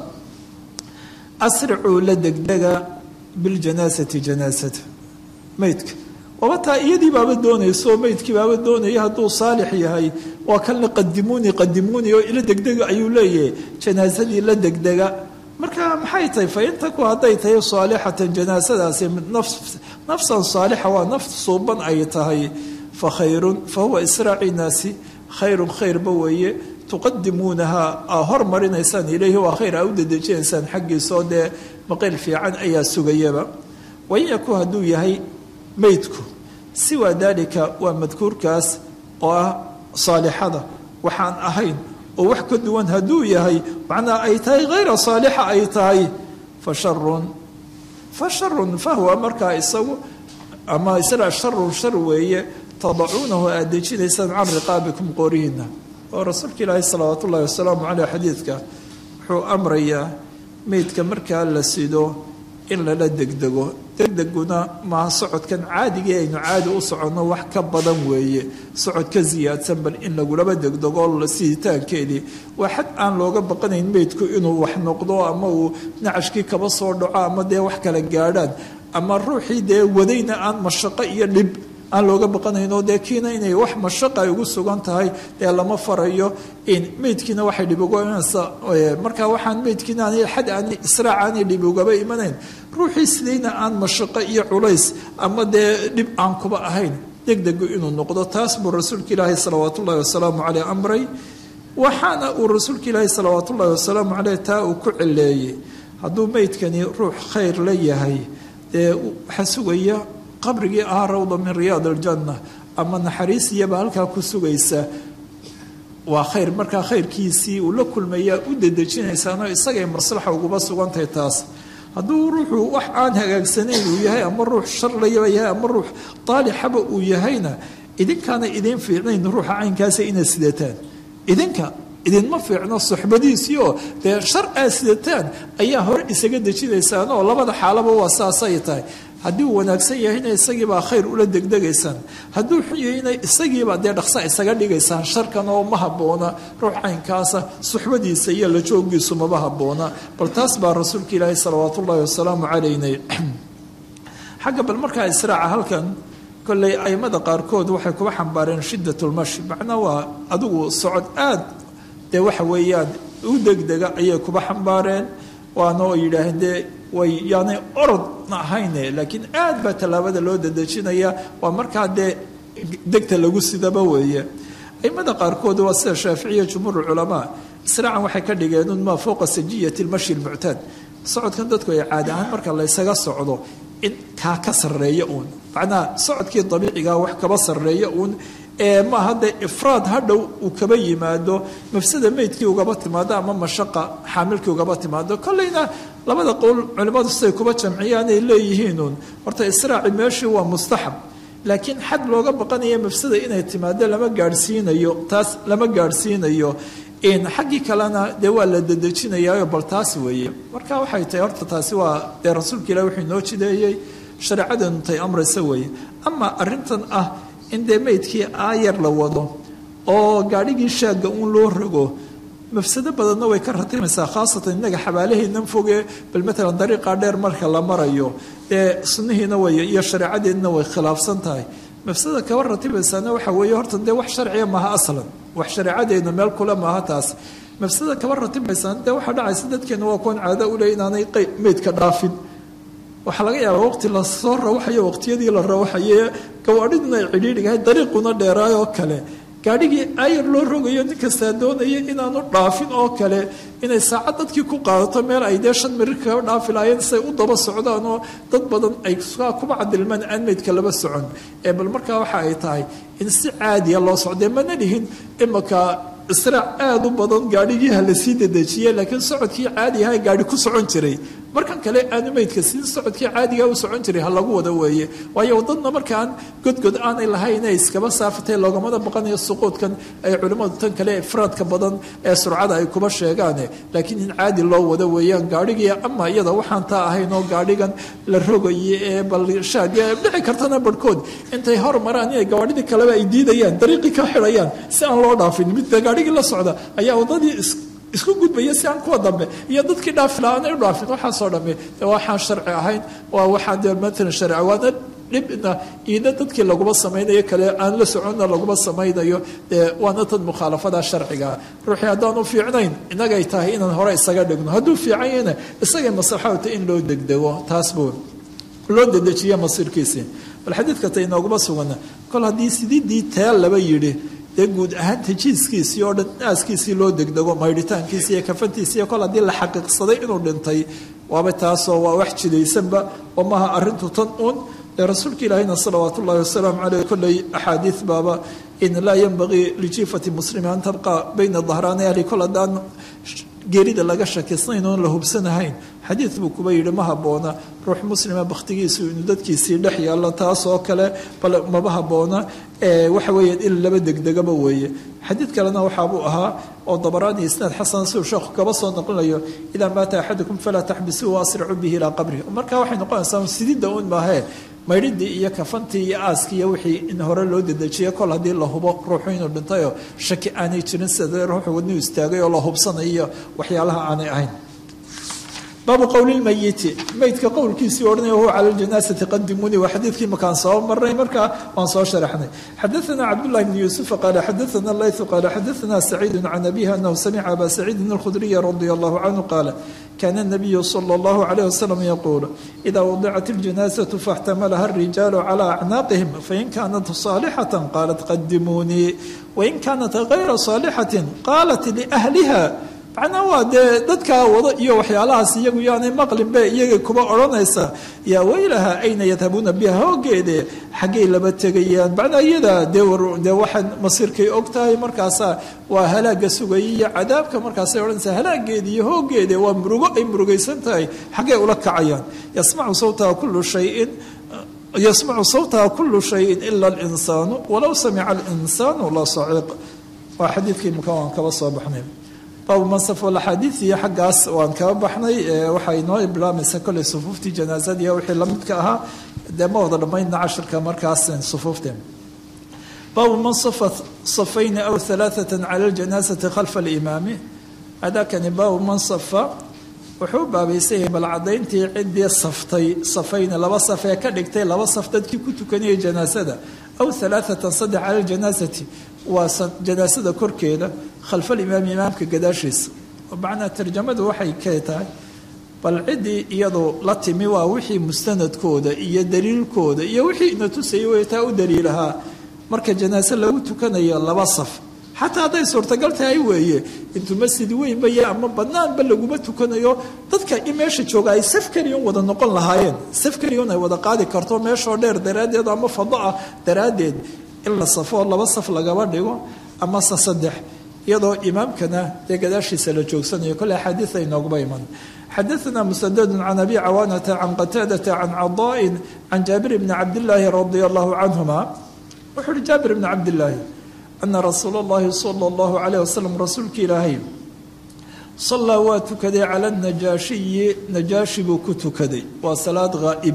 asricuu la degdega biljanaasati janaasata meydka waba taa iyadii baaba doonayso meydkii baaba doonaya hadduu saalix yahay waa kanla qadimuuni qadimuuni oo ila degdega ayuu leeyahay janaasadii la degdega marka maxay tahay fa intaku hadday tahay saalixatan janaasadaasi nafsan saalixa waa naf suuban ay tahay fa khayrun fa huwa israaci naasi khayrun khayrba weeye tuqadimuunaha aa hormarinaysaan ilayhi waa khayr aa u dedejinaysaan xaggiisaoo dee maqayl fiican ayaa sugayaba wain yaku hadduu yahay meydku siwaa daalika waa madkuurkaas oo ah saalixada waxaan ahayn oo wax ka duwan hadduu yahay macnaa ay tahay hayra saalixa ay tahay fa sharun fa sharun fahwa markaa isagu ama isla sharun shar weeye tadacuunahu aad dejinaysaan can riqaabikum qoorihiina oo rasuulka ilaahi salawaat ullahi wasalaamu caleyh xadiidka wuxuu amrayaa meydka markaa la sido in lala degdego degdeguna maaha socodkan caadigii aynu caadi u soconno wax ka badan weeye socod ka siyaadsan bal in lagulaba degdego siditaankeedii waa xad aan looga baqanayn meydku inuu wax noqdo ama uu nacashkii kaba soo dhaco ama dee wax kala gaadhaan ama ruuxii dee wadayna aan mashaqo iyo dhib aan looga baqanaynoo dee kiina inay wax mashaqa ay ugu sugan tahay dee lama farayo in meydkiina waxay dhib uga imanaysa marka waxaan meydkiina aan xad aan israac aanay dhib ugaba imanayn ruuxii sidayna aan mashaqo iyo culays ama dee dhib aan kuba ahayn degdegu inuu noqdo taas buu rasuulka ilaahi salawaat ullahi wasalaamu caleyh amray waxaana uu rasuulka ilaahi salawaat ullahi wasalaamu caleyh taa uu ku cileeyey hadduu meydkani ruux khayr la yahay dee waxaa sugaya qabrigii ahaa rawda min riyaad aljanna ama naxariisiyaba halkaa ku sugaysa waa khayr markaa khayrkiisii uu la kulmayaa u dedejinaysaanoo isagay maslaxa uguba sugantahay taas hadduu ruuxu wax aan hagaagsanayn uu yahay ama ruux sharlayaba yahay ama ruux daalixaba uu yahayna idinkaana idiin fiicnayn ruuxa caynkaasa inaad sidataan idinka idinma fiicno suxbadiisii oo dee shar aad sidataan ayaa hore isaga dejinaysaan oo labada xaalaba waa saasay tahay haddii uu wanaagsan yahayna isagiibaa khayr ula degdegaysaan hadduu xun yahayna isagiibaa dee dhaqsa isaga dhigaysaan sharkan oo ma habboona ruux caynkaasa suxbadiisa iyo la jooggiisu maba habboona bal taas baa rasuulka ilaahi salawaat ullaahi wasalaamu calaynay xagga bal markaa israaca halkan kolley aimada qaarkood waxay kuba xambaareen shiddatulmashi macnaa waa adigu socod aad dee waxa weeyaan u degdega ayay kuba xambaareen waana oo yidhaaheen dee way yaanay orodna ahayne laakiin aad baa tallaabada loo dedejinaya waa markaa dee degta lagu sidaba weeye aimada qaarkood waa sida shaaficiya jumhuur culamaa israacan waxay ka dhigeen un maa fowqa sajiyati lmashi lmuctaad socodkan dadku ay caadi ahaan marka laysaga socdo in kaa ka sarreeya uun macnaha socodkii dabiicigaa wax kaba sarreeya uun ee maaha dee ifraad hadhow uu kaba yimaado mafsada meydkii ugaba timaado ama mashaqa xaamilkii ugaba timaado kolleyna labada qowl culimmadu siday kuba jamciyaan ay leeyihiinuun horta israaci meeshii waa mustaxab laakiin xad looga baqanaya mafsada inay timaado lama gaadhsiinayo taas lama gaadhsiinayo xaggii kalena dee waa la dedejinayaayo bal taas weeye marka waxay tahay horta taasi waa dee rasuulka ilahi wuxuu inoo jideeyey shareecadeenu tay amraysa weeye ama arrintan ah in dee meydkii aayar la wado oo gaadhigii shaagga uun loo rogo mafsado badanna way ka ratimaysaa khaasatan innaga xabaalaheennan foge bal matalan dariiqaa dheer marka la marayo dee sunnihiina way iyo shareecadeedna way khilaafsan tahay mafsada kaba ratibaysaana waxa weeye horta dee wax sharciya maaha aslan wax shareecadeedna meel kule maaha taas mafsada kaba ratibaysaan dee waxaa dhacaysa dadkeena waa kuwan caado u leh inaanay meydka dhaafin waxaa laga yaabaa waqti lasoo rawaxayo waqtiyadii la rawaxaye gawaadhiduna ay cidhiidhigahay dariiquna dheeraay oo kale gaadhigii ayar loo rogayo nin kastaa doonaya inaanu dhaafin oo kale inay saacad dadkii ku qaadato meel ay dee shan mirir kaga dhaafi lahaayeen say u daba socdaan oo dad badan ay kuba cadilmaan aan meydka laba socon ee bal markaa waxa ay tahay in si caadiya loo socdee mana dhihin imaka israac aada u badan gaadhigii ha lasii dedejiye laakiin socodkii caadi ahaa gaadhi ku socon jiray markan kale aanu meydka sidii socodkii caadiga u socon jiray ha lagu wada weeye waayo wadadna markaan godgod aanay lahayn ay iskaba saafatay loogamada baqanayo suquudkan ay culimmadu tan kale ifraadka badan ee surcada ay kuba sheegaane laakiin in caadi loo wada weeyaan gaadhigii ama iyada waxaan taa ahayn oo gaadhigan la rogaye ee balshaad dhici kartana barhkood intay hor maraan inay gawaadhidii kaleba ay diidayaan dariiqii ka xidhayaan si aan loo dhaafin mid gaadhigii la socda ayaa wadadii isku gudbaya si aan kuwa dambe iyo dadkii dhaafila aanay u dhaafin waxaasoo dhamme de waxaan sharci ahayn waa waxaan dee matalan sharci waana dhibna iida dadkii laguma samaynayo kale aan la soconna laguma samaynayo dee waana tad mukhaalafada sharcigaa ruuxii haddaanu fiicnayn innagay tahay inaan hore isaga dhigno hadduu fiican yahna isagay maslaxawta in loo degdego taas buu loo dedejiya masiirkiisii bal xadiidka ta inooguma sugana kol haddii sididii teel laba yidhi dee guud ahaan tajiiskiisii oo dhan naaskiisii loo degdego maydhitaankiisi iyo kafantiisi iyo kol haddii la xaqiiqsaday inuu dhintay waaba taasoo waa wax jidaysanba oo maaha arrintu tan uun dee rasuulka ilaahina salawaat ullahi wasalaamu caleyh kolley axaadiid baaba in laa yanbagii lijiifati muslimi an tabqa bayna dahraani ahli kol haddaan geerida laga shakisnayn oon la hubsanahayn xadiid buu kuba yidhi ma habboona ruux muslima bakhtigiisu inuu dadkiisii dhex yaallo taas oo kale bal maba habboona waxa weeye in laba degdegaba weeye xadiid kalena waxaabuu ahaa oo dabaraani isnaad xasan siduu sheekhu kaba soo naqlinayo idaa maata axadukum falaa taxbisuu waasricuu bihi ilaa qabrihi marka waxay noqonaysaa sididda un maahee maydhidii iyo kafantii iyo aaskii iyo wixii in hore loo dedejiya kol haddii la hubo ruuxu inuu dhintayoo shaki aanay jirin sida ruuxu wadnuu istaagay oo la hubsanayo iyo waxyaalaha aanay ahayn baabu qowli lmayiti meydka qowlkiisii odhanaya huwa cala ljanaasati qadimuuni waa xadiidkii makaan soo marnay markaa waan soo sharaxnay xadaثana cabdullahi bni yuusufa qaala xadaثana laythu qaala xadaثana saciidu can abihi anahu samica aba saciidin alkhudriya radia allahu canhu qaala كان النبي صلى الله عليه وسلم يقول إذا وضعت الجنازة فاحتملها الرجال على أعناقهم فإن كانت صالحة قالت قدموني وإن كانت غير صالحة قالت لأهلها macnaa waa dee dadkaa wada iyo waxyaalahaas iyagu yaanay maqlinbe iyaga kuba odhanaysa yaa weylaha ayna yadhabuuna biha hoogeede xaggay laba tegayaan macnaa iyada dee dee waxaan masiirkay og tahay markaasaa waa halaaga sugaya iyo cadaabka markaasay odhanaysaa halaageeda iyo hoogeede waa murugo ay murugaysan tahay xaggay ula kacayaan yasmacu sawtaha kullu shayin yasmacu sawtaha kullu shayin ila alinsaanu walow samica alinsaanu la saciiq waa xadiidkii maka waan kaba soo baxnay baabu mansaf axaadiid iyo xaggaas waan kaba baxnay waxaa inoo bilaabmaysa kolley sufuuftii janaasadiiyo wixii lamidka ahaa dee ma wada dhammaydna cashirka markaas sufuufte baabu man safa safayni aw alaaata cala ljanaasati khalfa alimaami hadakani baabu man safa wuxuu baabaysan yahay bal cadayntii ciddii saftay safayni laba saf ee ka dhigtay laba saf dadkii ku tukanayay janaasada aw alaaatan saddex cala ljanaasati waa janaasada korkeeda khalfa alimaami imaamka gadaashiisa macnaa tarjamadu waxay ka tahay bal ciddii iyadu la timi waa wixii mustanadkooda iyo daliilkooda iyo wixii ina tusayay way taa u daliilahaa marka janaase lagu tukanayo laba saf xataa hadday suurtagal tahay weeye intuu masjid weynba ya ama banaanba laguma tukanayo dadka in meesha jooga ay saf keliyon wada noqon lahaayeen saf keliyon ay wada qaadi karto meeshoo dheer daraaddeed ama fado ah daraaddeed in la safoo laba saf lagaba dhigo ama se saddex iyadoo imaamkana dee gadaashiisa la joogsanayo kole axaadiid ay noogba iman xadaثna musadadu can abi cawaanata can qataadata can cadaaءin can jaabir bni cabdillaahi radia allahu canhuma wuxuu uhi jaabir bni cabdillaahi ana rasuula اllahi salى اllahu alayh wasalam rasuulka ilaahay salaa waa tukaday cala najaashiyi najaashi buu ku tukaday waa salaad ghaa'ib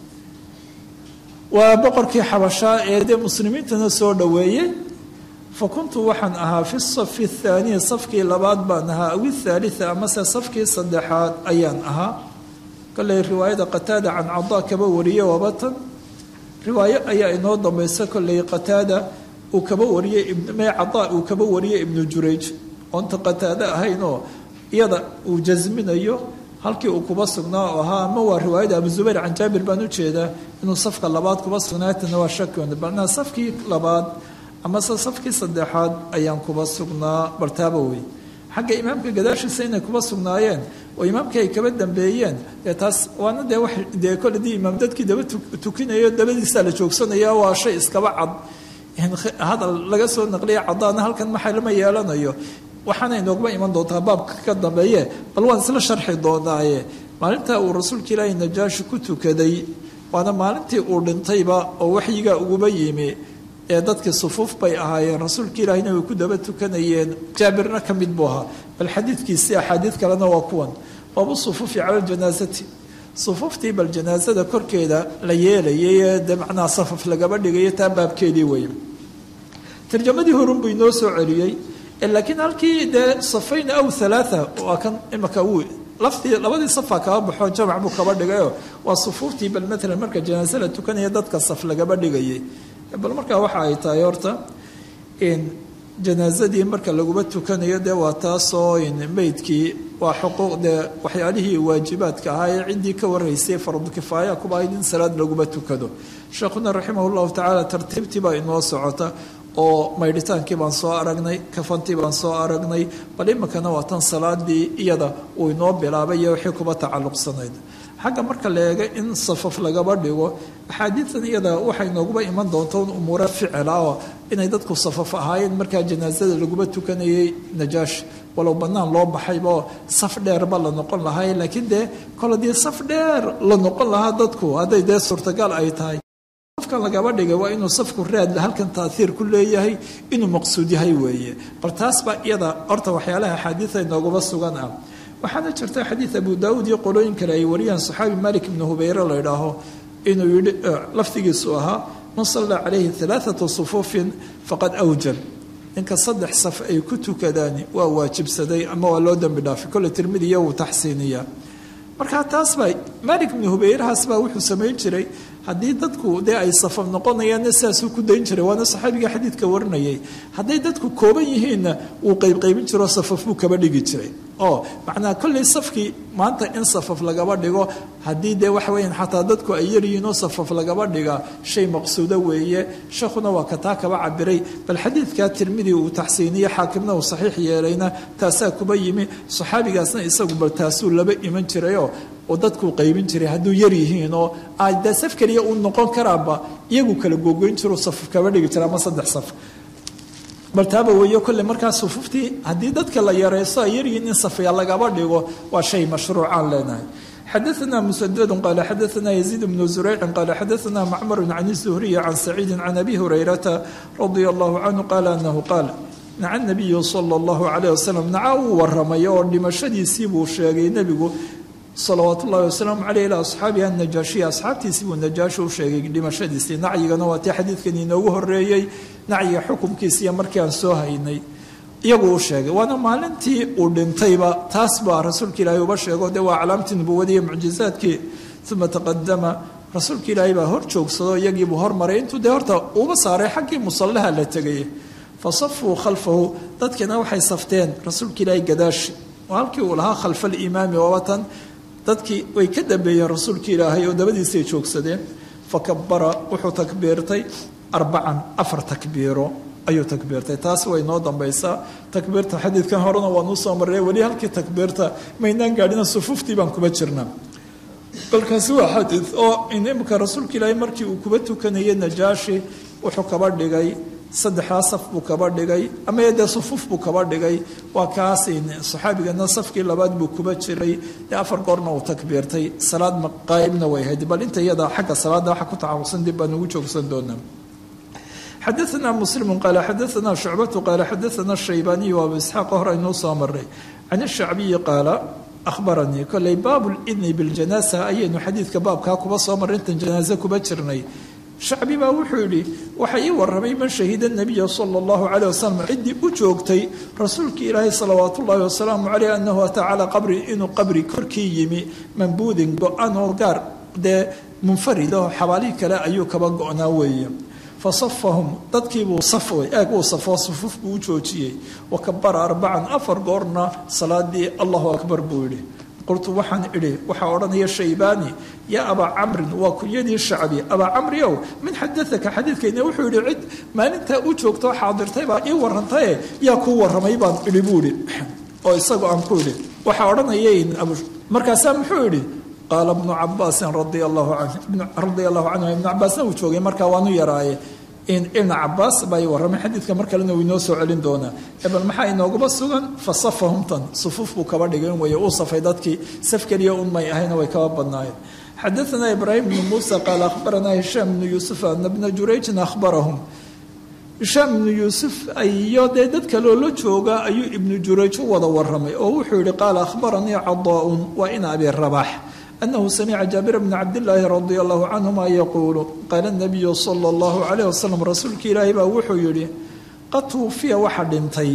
waa boqorkii xabashaa ee dee muslimiintana soo dhoweeyey fa kuntu waxaan ahaa fi safi athaaniyi safkii labaad baan ahaa aw ithaalita amase safkii saddexaad ayaan ahaa kolley riwaayada qataada can cadaa kaba wariye wabatan riwaayo ayaa inoo dambaysa kolley qataada uu kaba wariyey mee cadaa uu kaba wariyey ibnu jurayj oonta qataado ahaynoo iyada uu jasminayo halkii uu kuba sugnaa oo ahaa ama waa riwaayada abu zubayr can jaabir baan ujeedaa inuu safka labaad kuba sugnaatana waa shakion balnaa safkii labaad amase safkii saddexaad ayaan kuba sugnaa bartaaba wey xagga imaamka gadaashiisa inay kuba sugnaayeen oo imaamkii ay kaba dambeeyeen dee taas waana dee wax dee kole dii imaam dadkii daba tukinayo dabadiisaa la joogsanaya waa shay iskaba cad hadal laga soo naqliya cadaana halkan maxay lama yeelanayo waxaana inoogma iman doontaa baabka ka dambeeye bal waan isla sharxi doonaaye maalintaa uu rasuulka ilaahay najaashi ku tukaday waana maalintii uu dhintayba oo waxyigaa uguba yimi ee dadkii sufuuf bay ahaayeen rasuulka ilaahayna way ku daba tukanayeen jaabirna ka mid buu ahaa bal xadiidkiisii axaadiid kalena waa kuwan baabu sufuufi cala ljanaasati sufuuftii bal janaasada korkeeda la yeelayay ee de macnaha safaf lagaba dhigayo taa baabkeedii wey tarjamadii horun buu inoo soo celiyey laakiin halkii dee safayn aw halaaa waa kan imaka uu laftii labadii safa kaba baxo jamac buu kaba dhigayo waa sufuuftii bal maalan marka janaase la tukanaya dadka saf lagaba dhigayay bal markaa waxa ay tahay horta janaasadii marka laguba tukanayo dee waa taasoo meydkii waa xuquuq dee waxyaalihii waajibaadka ahaa ee ciddii ka waraysay fardukifaaya kuba ahayd in salaad laguba tukado sheekhuna raximah llahu tacaala tartiibtii baa inoo socota oo maydhitaankii baan soo aragnay kafantii baan soo aragnay bal iminkana waa tan salaadii iyada uu inoo bilaabay iyo wixii kuba tacalluqsanayd xagga marka la eega in safaf lagaba dhigo axaadiidan iyada waxay nooguba iman doonta un umuuro ficila oo inay dadku safaf ahaayeen markaa janaasada laguba tukanayay najaash walow bannaan loo baxaybaoo saf dheerba la noqon lahay laakiin dee kol haddii saf dheer la noqon lahaa dadku hadday dee suurtagal ay tahay safkan lagaba dhigay waa inuu safku raad halkan taaiir ku leeyahay inuu maqsuud yahay weeye bal taas baa iyada horta waxyaalaha axaadiida noogaba sugan ah waxaana jirta xadiid abu daauud iyo qolooyin kale ay wariyaan saxaabi malik ibnu hubayre la idhaaho inuu yihi lafdigiisu ahaa man sallaa calayhi alaaatu sufuufin faqad awjab ninka saddex saf ay ku tukadaan waa waajibsaday ama waa loo dembi dhaafay kole tirmidiya wuu taxsiiniyaa markaa taas baa malik ibnu hubayrahaas baa wuxuu samayn jiray haddii dadku dee ay safaf noqonayaanna sidaasuu ku dayn jiray waana saxaabiga xadiidka warinayay hadday dadku kooban yihiinna wuu qaybqaybin jiroo safaf buu kaba dhigi jiray oo macnaha kolley safkii maanta in safaf lagaba dhigo haddii dee waxa weeyaan xataa dadku ay yaryihiinoo safaf lagaba dhiga shay maqsuudo weeye sheekhuna waa kataa kaba cabiray bal xadiidkaa tirmidi uu taxsiiniye xaakimna uu saxiix yeelayna taasaa kuba yimi saxaabigaasna isagu bal taasuu laba iman jirayoo oo dadkuu qaybin jiray hadduu yar yihiin oo de saf keliya uu noqon karaaba iyagu kala googoyn jiro saf kaba dhigi jira ama saddex saf bal taaba weeyo kolle markaa sufuuftii haddii dadka la yareysto ay yaryihiin in safya lagaba dhigo waa shay mashruucaan leenahay xadaثna msddu qaal xadaثna yزيid bnu زurayci qaal xadaثna macmar can الزhriy can saciidi can abi hurayrata radia اllahu canhu qaala anahu qaal naca nabiyu salى اllahu alayh wasalam naca uu waramay oo dhimashadiisii buu sheegay nebigu salawaat ullahi wasalaamu caleyh ilaa asxaabiha najaashiya asxaabtiisii buu najaashi u sheegay dhimashadiisii nacyigana waa tii xadiidkan inoogu horeeyey nacyiga xukumkiisiiyo markii aan soo haynay iyagu u sheegay waana maalintii uu dhintayba taas baa rasuulka ilaahay uba sheego dee waa calaamtii nubuwadii mucjizaadkii uma taqadama rasuulka ilaahay baa hor joogsado iyagiibuu hormaray intuu dee horta uba saaray xaggii musallaha la tegay fa safuu khalfahu dadkiina waxay safteen rasuulka ilaahay gadaashi oo halkii uu lahaa khalfa alimaami waabatan dadkii way ka dambeeyeen rasuulka ilaahay oo dabadiisay joogsadeen fa kabara wuxuu takbiirtay arbacan afar takbiiro ayuu takbiirtay taas way noo dambaysaa takbiirta xadiidkan horena waanuu soo marray weli halkii takbiirta maynaan gaadhina sufuuftii baan kuba jirna balkaasi waa xadiid oo imika rasuulka ilaahay markii uu kuba tukanayay najaashi wuxuu kaba dhigay saddexdaa saf buu kaba dhigay ama dee sufuuf buu kaba dhigay waa kaas saxaabigana safkii labaad buu kuba jiray dee afar goorna uu takbiirtay salaad qaa'ibna way ahayd bal inta iyada xagga salaada waxa ku tacaamuqsan dib baan ugu joogsan doonaa xadaثna msلm qaal xadaثna شhucbaة qaal xadaثna الشhaybaniي abu isxaaq hor aynuu soo maray can الshacbiyi qaala ahbaranii koley baab اlidni bاljanaasa ayaynu xadiidka baabkaa kuba soo maray intan janaaze kuba jirnay shacbi baa wuxuu yidhi waxa ii waramay man shahida nabiya sala allahu caleyh wasalam ciddii u joogtay rasuulkii ilaahay salawaat ullaahi wasalaamu caleyh annahu ataa calaa qabri inuu qabri korkii yimi mambuudin go-an oo gaar dee munfarid oo xabaalihii kale ayuu kaba go-naa weeye fa safahum dadkiibuu safay eeg uu safoo sufuuf buu u joojiyey wa kabara arbacan afar goorna salaadii allahu akbar buu yidhi qultu waxaan idhi waxaa odhanaya shaybaani yaa abaa camrin waa kunyadii shacbi abaa camri ow min xadaaka xadiidkayna wuxuu yidhi cid maalintaa u joogtoo xaadirtay baa ii warantaye yaa kuu waramay baan idhi buu idhi oo isagu aan ku idhi waxaa odhanaya markaasaa muxuu idhi qaala bnu cabaasin radia allahu canhu radia allahu canhu ibnu cabaasna uu joogay markaa waanu yaraaye ibn cabaas baa warramay xadiidka mar kalena uu inoo soo celin doonaa bal maxaa inoogaba sugan fa safahumtan sufuuf buu kaba dhigay way uu safay dadkii saf keliya un may ahayna way kaba badnaayeen xadaثna ibraahim bnu muusa qaala akhbaranaa hishaam bnu yuusuf ana bna jurayjin akhbarahum hishaam ibnu yuusuf iyo dee dad kaloo la jooga ayuu ibnu jurayj u wada waramay oo wuxuu yihi qaala akhbaranii cadaa-un waa in abi rabax anahu samica jaabir bna cabdillaahi radia allahu canhuma yaquulu qaala nabiyu sala allahu calayh wasalam rasuulka ilaahi baa wuxuu yihi qad tuwufiya waxa dhintay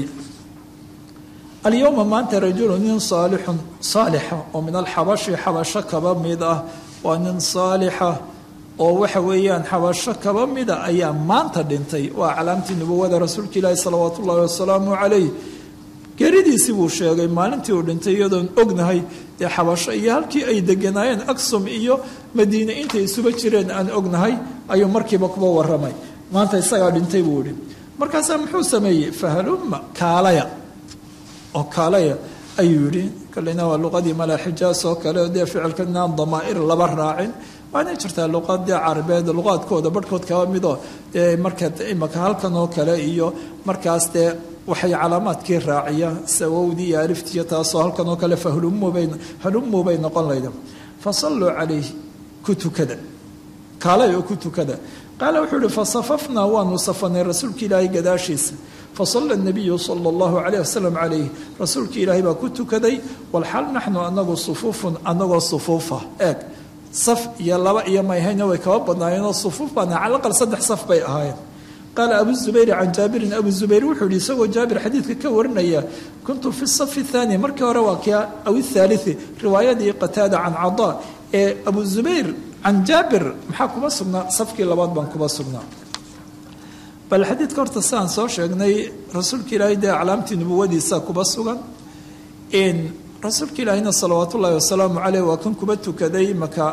alyowma maanta rajulu nin saalixun saalixa oo min alxabashi xabasho kaba mid ah waa nin saalixa oo waxa weeyaan xabasho kaba mida ayaa maanta dhintay waa calaamtii nubuwada rasuulka ilaahi salawaatu ullahi wasalaamu calayh geeridiisii buu sheegay maalintii uu dhintay iyadoon ognahay dee xabasho iyo halkii ay deganaayeen aksum iyo madiine intay isuba jireen aan ognahay ayuu markiiba kuba waramay maanta isagaa dhintay buu ihi markaasaa muxuu sameeyey fahalumma kaalaya oo kaalaya ayuu yihi kalena waa luqadii malaa xijaas oo kale dee ficilkanaan damaa'ir laba raacin waanay jirtaa luqadii carabeed luqaadkooda barhkood kaba midoo dee marka imaka halkan oo kale iyo markaas dee waxay calaamaadkii raaciya sawowdii iyo aliftiiyo taasoo halkan oo kale fahlumubay halumuu bay noqon layda fasalluu calayhi ku tukada kaalay oo ku tukada qaala wuxuu ihi fasafafnaa waanu safanay rasuulka ilaahay gadaashiisa fasala nabiyu sala allahu calayh wasalam calayh rasuulka ilaahay baa ku tukaday walxal naxnu anagu sufuufun anagoo sufuufa eeg saf iyo laba iyo mayhayna way kaba badnaayeenoo sufuuf baana calaqal saddex saf bay ahaayeen qaala abu zubayr can jaabirin abu zubayr wuxuu yihi isagoo jaabir xadiidka ka warinaya kuntu fi safi thaani markii hore waa kia aw ithaalithi riwaayadii qataada can cadaa ee abu zubayr can jaabir maxaa kuma sugnaa safkii labaad baan kuma sugnaa bal xadiidka horta sidaan soo sheegnay rasuulka ilaahay dee calaamtii nubuwadiisa kuba sugan rasuulka ilaahina salawaat ullaahi wasalaamu caleyh waa kan kuba tukaday maka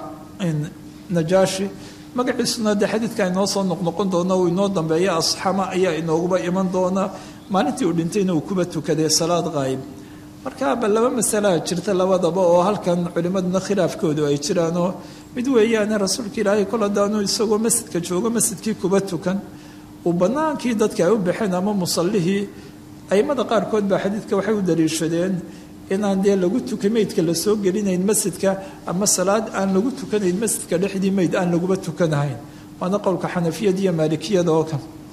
najaashi magaciisuna dee xadiidka inoo soo noqnoqon doona uu inoo dambeeya asxama ayaa inooguba iman doona maalintii uu dhintayna uu kuba tukaday salaad qaayib marka ba laba masalaa jirta labadaba oo halkan culimaduna khilaafkoodu ay jiraanoo mid weeyaane rasuulka ilaahay kol hadaanu isagoo masjidka joogo masjidkii kuba tukan uu banaankii dadka ay u baxeen ama musallihii aimada qaarkood baa xadiidka waxay u daliishadeen inaan dee lagu tuka meydka lasoo gelinayn masjidka ama salaad aan lagu tukanayn masjidka dhexdii meyd aan laguba tukanahayn waana qowlka xanafiyada iyo maalikiyada oo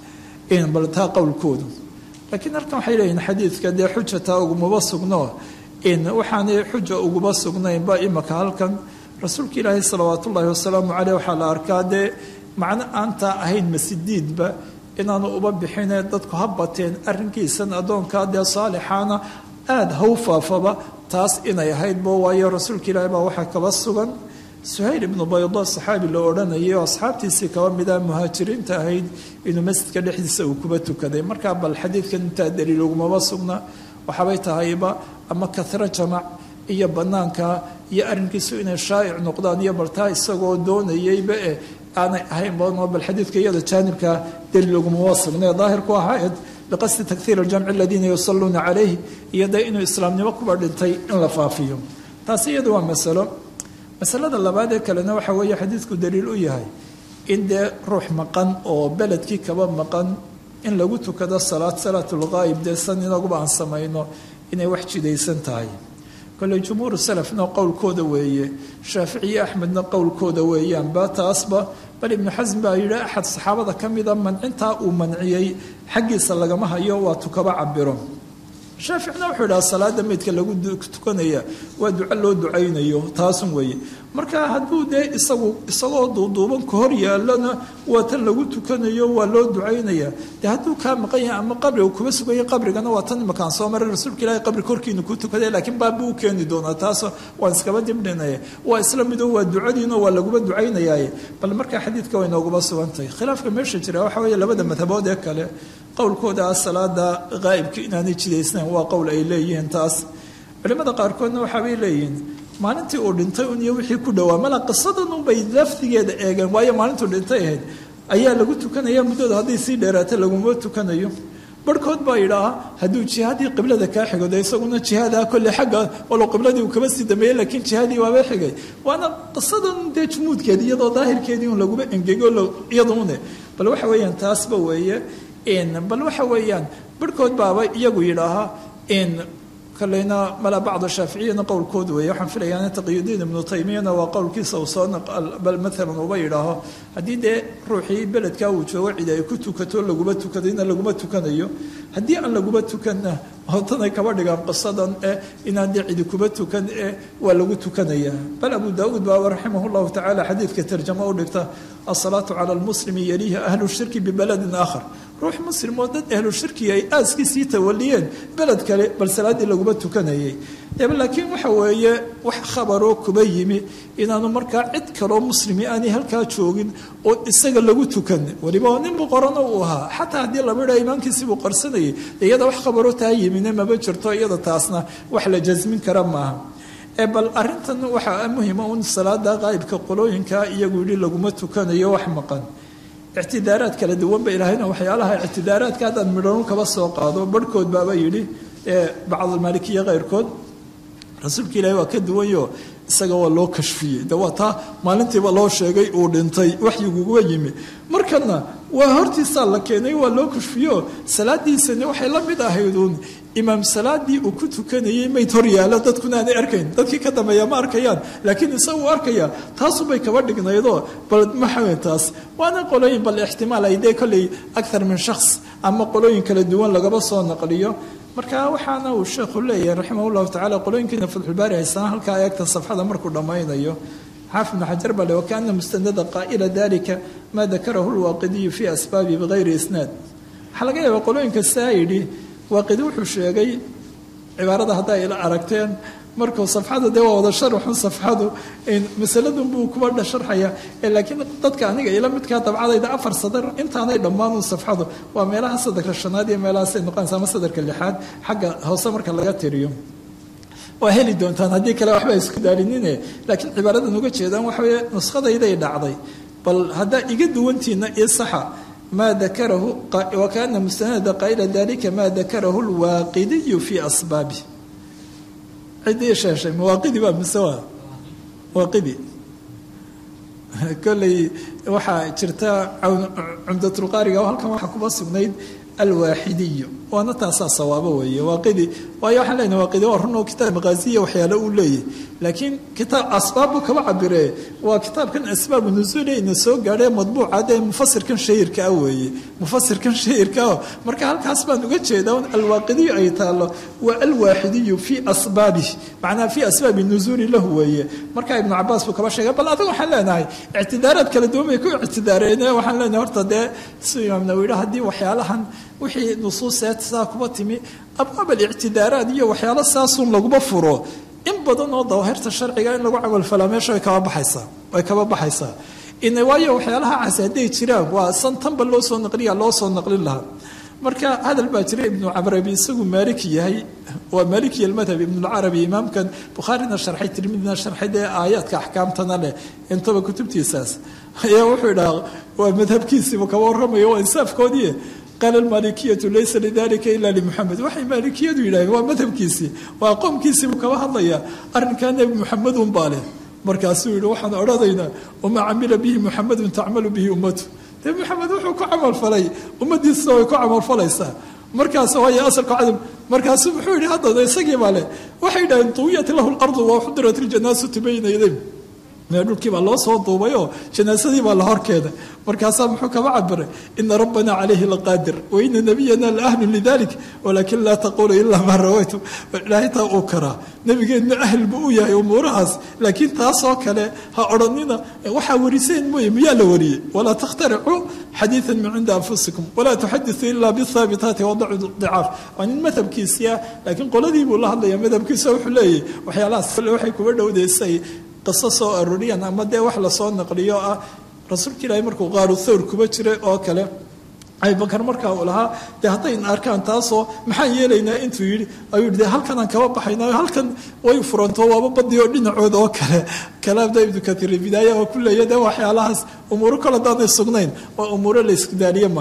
kan bal taa qowlkoodu laakiin halkan waxay leeyihin xadiidka dee xuja taa ugumaba sugno waxaanay xuja uguba sugnaynba imaka halkan rasuulka ilaahi salawaat ullaahi wasalaamu caleyh waxaa la arkaa dee macno aantaa ahayn masidiidba inaanu uba bixine dadku ha bateen arrinkiisan addoonkaa dee saalixaana aada haw faafaba taas inay ahaydba waayo rasuulka ilaahi baa waxaa kaba sugan suhayl ibnu baydo saxaabi la odhanayay oo asxaabtiisii kaba mida muhaajiriinta ahayd inuu masjidka dhexdiisa uu kuba tukaday markaa bal xadiidkan intaa daliil ugumaba sugna waxaabay tahayba ama kahro jamac iyo banaanka iyo arrinkiisu inay shaa'ic noqdaan iyo baltaa isagoo doonayayba eh aanay ahayn badno bal xadiidka iyada jaanibka daliil ugumaba sugnay daahirku ahayd biqasdi takhiir aljamci aladiina yusaluuna calayh iyo dee inuu islaamnimo kuba dhintay in la faafiyo taasi iyada waa masalo masalada labaad ee kalena waxa weeye xadiidku daliil u yahay in dee ruux maqan oo beledkii kaba maqan in lagu tukado salaad salaatulghaayib dee san inaguba aan samayno inay wax jidaysan tahay kolley jumhuuru salafna qowlkooda weeye shaaficiyo axmedna qowlkooda weeyaan ba taasba bal ibnu xasm baa yidhi axad saxaabada ka mida mancintaa uu manciyey xaggiisa lagama hayo waa tukaba cabiro shaaficna wuxuu idhaha salaada meydka lagu tukanaya waa duco loo ducaynayo taasun weeye marka hadduu dee isagu isagoo duuduuban ka hor yaalana waa tan lagu tukanayo waa loo ducaynaya dee hadduu kaa maqan yahay ama qabriga kuba suganya qabrigana waa tan imakaan soo maray rasuulka ilaahay qabri korkiinu ku tukaday laakiin baabbu u keeni doonaa taas waan iskaba dibdhinaya waa isla mido waa ducadiino waa laguba ducaynayaaye bal markaa xadiidka way nooguba sugantahay khilaafka meesha jira waxa weeye labada madhabood ee kale qowlkooda ah salaada qaa'ibka inaanay jidaysnayn waa qowl ay leeyihiin taas culimmada qaarkoodna waxaabay leeyihiin maalintii uu dhintay un iyo wixii ku dhowaa mala qisadan unbay lafdigeeda eegeen waayo maalintuu dhintay ahayd ayaa lagu tukanaya muddooda hadday sii dheeraata laguma tukanayo barhkood baa yidhaaha hadduu jihaadii qiblada kaa xigo de isaguna jihaada kolle xagga walow qibladii uu kaba sii dambeeyey laakiin jihaadii waaba xigay waana qisadan dee jumuudkeedi iyadoo daahirkeedii un laguba engego iyadune bal waxa weeyaan taasba weeye bal waxa weeyaan barhkood baaba iyagu yidhaaha kaleyna mala bacd shaaficiyana qowlkood weeye waxaan filayaa taqiyudiin ibnu taymiyana waa qowlkiisa uu soo bal maalan uba yidhaaho haddii dee ruuxii beledkaa uu joogo cid ay ku tukato laguma tukadayna laguma tukanayo haddii aan laguma tukanna hotanay kaba dhigaan qisadan eh inaan dee cidi kuba tukan eh waa lagu tukanayaa bal abu daauud baaba raximah llahu tacala xadiidka tarjamo u dhigta asalaatu cala lmuslimi yaliiha ahlu shirki bibaladin aakhar ruux muslim oo dad ahlu shirkiga ay aaskiisii tawaliyeen beled kale bal salaaddii laguma tukanayay laakiin waxa weeye wax khabaroo kuba yimi inaanu markaa cid kaloo muslimi aanay halkaa joogin oo isaga lagu tukan weliba oo nin boqorana uu ahaa xataa haddii lama idha imaankiisii buu qarsanayay iyada wax khabaroo taa yimine maba jirto iyada taasna wax la jasmin kara maaha bal arintan waxaa muhima un salaada qaa'ibka qolooyinka iyagu yidhi laguma tukanayo wax maqan ictidaaraad kala duwan ba ilaahayna waxyaalaha ictidaaraadka haddaan midhanu kaba soo qaado barhkood baaba yidhi bacdalmaalikiya keyrkood rasuulka ilaahi waa ka duwanyo isaga waa loo kashfiyey de waa taa maalintiiba loo sheegay uu dhintay waxyiguga yimi markana waa hortiisaa la keenay waa loo kashfiyo salaadiisani waxay la mid ahayduun imaam salaadii uu ku tukanayay mayd hor yaalo dadkuna aanay arkayn dadkii ka dambeeya ma arkayaan laakiin isagu arkaya taasubay kaba dhignaydoo bal maxawe taas waana qolooyin bal ixtimaal ay dee kolley akthar min shakhs ama qolooyin kala duwan lagaba soo naqliyo marka waxaana uu sheekhu leeyahay raximah llahu tacala qolooyinkiina fatxulbaari haysana halkaa eegta safxada markuu dhammaynayo xaafid ibnu xajar bale wakaana mustanada qaa'ila dalika maa dakarahu lwaaqidiyu fii asbaabi bigayri isnaad waxaa laga yaabaa qolooyinka saa yidhi waaqidi wuxuu sheegay cibaarada hadda ay la aragteen markuu safxada dee waa wada sharaxun safxadu masaladun buu kuba sharxaya laakiin dadka aniga ila midkaa dabcadayda afar sadar intaanay dhammaanun safxadu waa meelaha sadarka shanaad iyo meelahaasay noqonaysa ama sadarka lixaad xagga hoose marka laga tiriyo waa heli doontaan haddii kale waxba isku daalinine laakiin cibaaradan uga jeedaan waxa weye nuskhadayday dhacday bal haddaa iga duwantiina io saxa maa dakarahu wakaana mustanada qaa'ila dalika maa dakarahu lwaaqidiyu fii asbaabi ciddii sheeshay mawaaqidi baa mise waa waaqidi kolley waxaa jirta cumdatulqaariga oo halkan waxaa kuba sugnayd alwaaxidiyu waana taasaa sawaabo weeye waaqidi waayo waxaan leenahay waaqidi waa run oo kitaab maqaasiya waxyaalo uu leeyahy laakiin kitaab asbaabbu kaba cabiree waa kitaabkan asbaabu nusuuli ina soo gaadhee madbuuca dee mufasirkan shahirka ah weeye mufasirkan shahirka ah marka halkaas baan uga jeedaa un alwaaqidiyu ay taalo waa alwaaxidiyu fii asbaabih macnaha fii asbaabi nusuuli lahu weeye marka ibnu cabaas buu kaba sheegay bal adiga waxaan leenahay ictidaaraad kala duwan bay ku ictidaareen waxaan leenahay horta dee siduu imaam nawawi haddii waxyaalahan wixii nusuuseed saa kuba timi abwaab alictidaaraad iyo waxyaalo saasun laguma furo in badan oo dawaahirta sharciga in lagu camalfalaa meesha way kaba baxaysaa way kaba baxaysaa in waayo waxyaalaha cas hadday jiraan waa san tanba loo soo naqliya loo soo naqlin lahaa marka hadal baa jira ibnu cabrabi isagu maaliki yahay waa maaliki almadhab ibnulcarabi imaamkan bukhaarina sharxay tirmidina sharxay dee aayaadka axkaamtana leh intaba kutubtiisaas ayaa wuxuu idhaha waa madhabkiisiibu kaba warramayo waa insaafkoodii qaala almaalikiyatu laysa lidalika ila limuxamed waxay maalikiyadu yidhaaheen waa madhabkiisii waa qoomkiisiibuu kaba hadlaya arrinkaa nebi muxamedun baa leh markaasuu yihi waxaan odhanaynaa wamaa camila bihi muxamedun tacmalu bihi ummatu dee maxamed wuxuu ku camalfalay ummadiisa way ku camalfalaysaa markaas waay asalka cadam markaasuu muxuu yihi haddana isagii baa leh waxay yidhaheen tuwiyat lahu lardu wa xudirat iljanaasatu bayna yaday mee dhulkii baa loo soo duubay oo janaasadii baa la horkeeday markaasaa muxuu kaba cabiray ina rabbana calayhi laqaadir waina nabiyana laahlu lidalik walakin laa taqulu ilaa maa rawaytu ilaahay taa uu karaa nabigeenna ahl buu u yahay umuurahaas laakiin taasoo kale ha odhanina waxaa wariseen mooye miyaa la wariyey walaa takhtaricuu xadiidan min cinda anfusikum walaa tuxadiثuu ilaa bihaabitaati wadacu dicaaf waa nin madhabkiisiia laakiin qoladii buu la hadlaya madhabkiisa wuxuu leeyahy waxyaalahaas kale waxay kuba dhowdaysay qiso soo arooriyaan ama dee wax lasoo naqliyo ah rasuulka ilaahay markuu qaaru thawr kuba jiray oo kale abubakar markaa uu lahaa dee haddayna arkaan taasoo maxaan yeelaynaa intuu yidhi ayuu yidhi de halkanaan kaba baxayna halkan way furanto waaba badi oo dhinacooda oo kale kalaamda ibnu katiir bidaaya oo ku leeya dee waxyaalahaas umuuro kale haddaanay sugnayn waa umuuro la isku daaliye maaha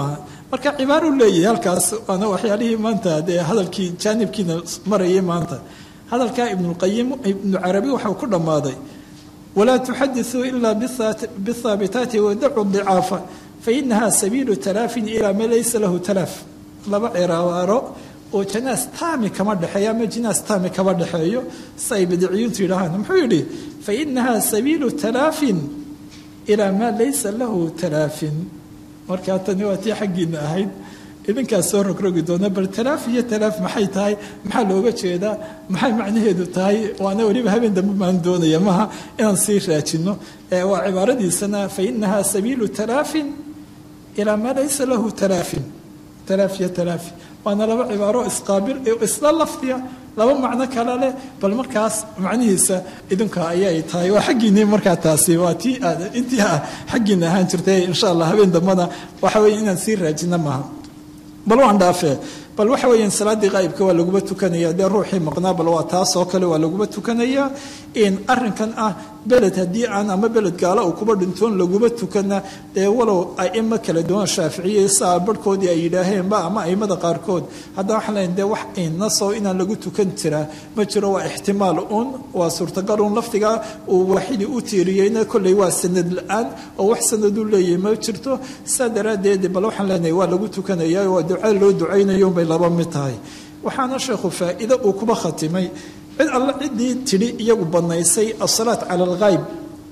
marka cibaaruu leeyahay halkaas waana waxyaalihii maanta dee hadalkii jaanibkiina marayay maanta hadalkaa ibnulqayim ibnu carabi waxau ku dhammaaday walaa tuxadisuu ilaa bihaabitaati wadacu dicaafa fainaha sabiilu talaafin ilaa ma laysa lahu talaaf laba ciraaro oo janaas taami kama dhexeeyo ama jinaas taami kama dhexeeyo si ay bidiciyintu yidhaahaan muxuu yidhi fainaha sabiilu talaafin ilaa maa laysa lahu talaafin markaa tani waa tii xaggiina ahayd idinkaas soo rogrogi doona bal talaaf iyo talaaf maxay tahay maxaa looga jeedaa maxay macnaheedu tahay waana weliba habeen dambe maan doonaya maha inaan sii raajino waa cibaaradiisana fainaha sabiilu talaafin ilaa maa laysa lahu talaafin talaaf iyo talaafi waana laba cibaaro isqaabil isla lafdiya laba macno kale leh bal markaas macnihiisa idinka ayay tahay waa xaggiinii markaa taasi waa tii aad intii ah xaggiina ahaan jirtay insha allah habeen dambana waxa weeye inaan sii raajino maaha bal waan dhaafee bal waxa weeyaan salaaddii qaa'ibka waa laguba tukanaya dee ruuxii maqnaa bal waa taas oo kale waa laguba tukanaya in arrinkan ah beled haddii aan ama beled gaala uu kuba dhintoon laguba tukana dee walow aimo kala duwan shaaficiye saa barhkoodii ay yidhaaheenba ama aimada qaarkood haddana waxaan leeyahay dee wax inasoo inaan lagu tukan jiraa ma jiro waa ixtimaal uun waa suurtagal uun lafdiga uu waaxidii u tiiriyeyna kolley waa sanad la-aan oo wax sanaduu leeyahay ma jirto saa daraaddeed bal waxaan leenahay waa lagu tukanaya waa duca loo ducaynayo unbay laba mid tahay waxaana sheekhu faa'iido uu kuba khatimay cid alle ciddii tidhi iyagu bannaysay asalaat cala alghaayb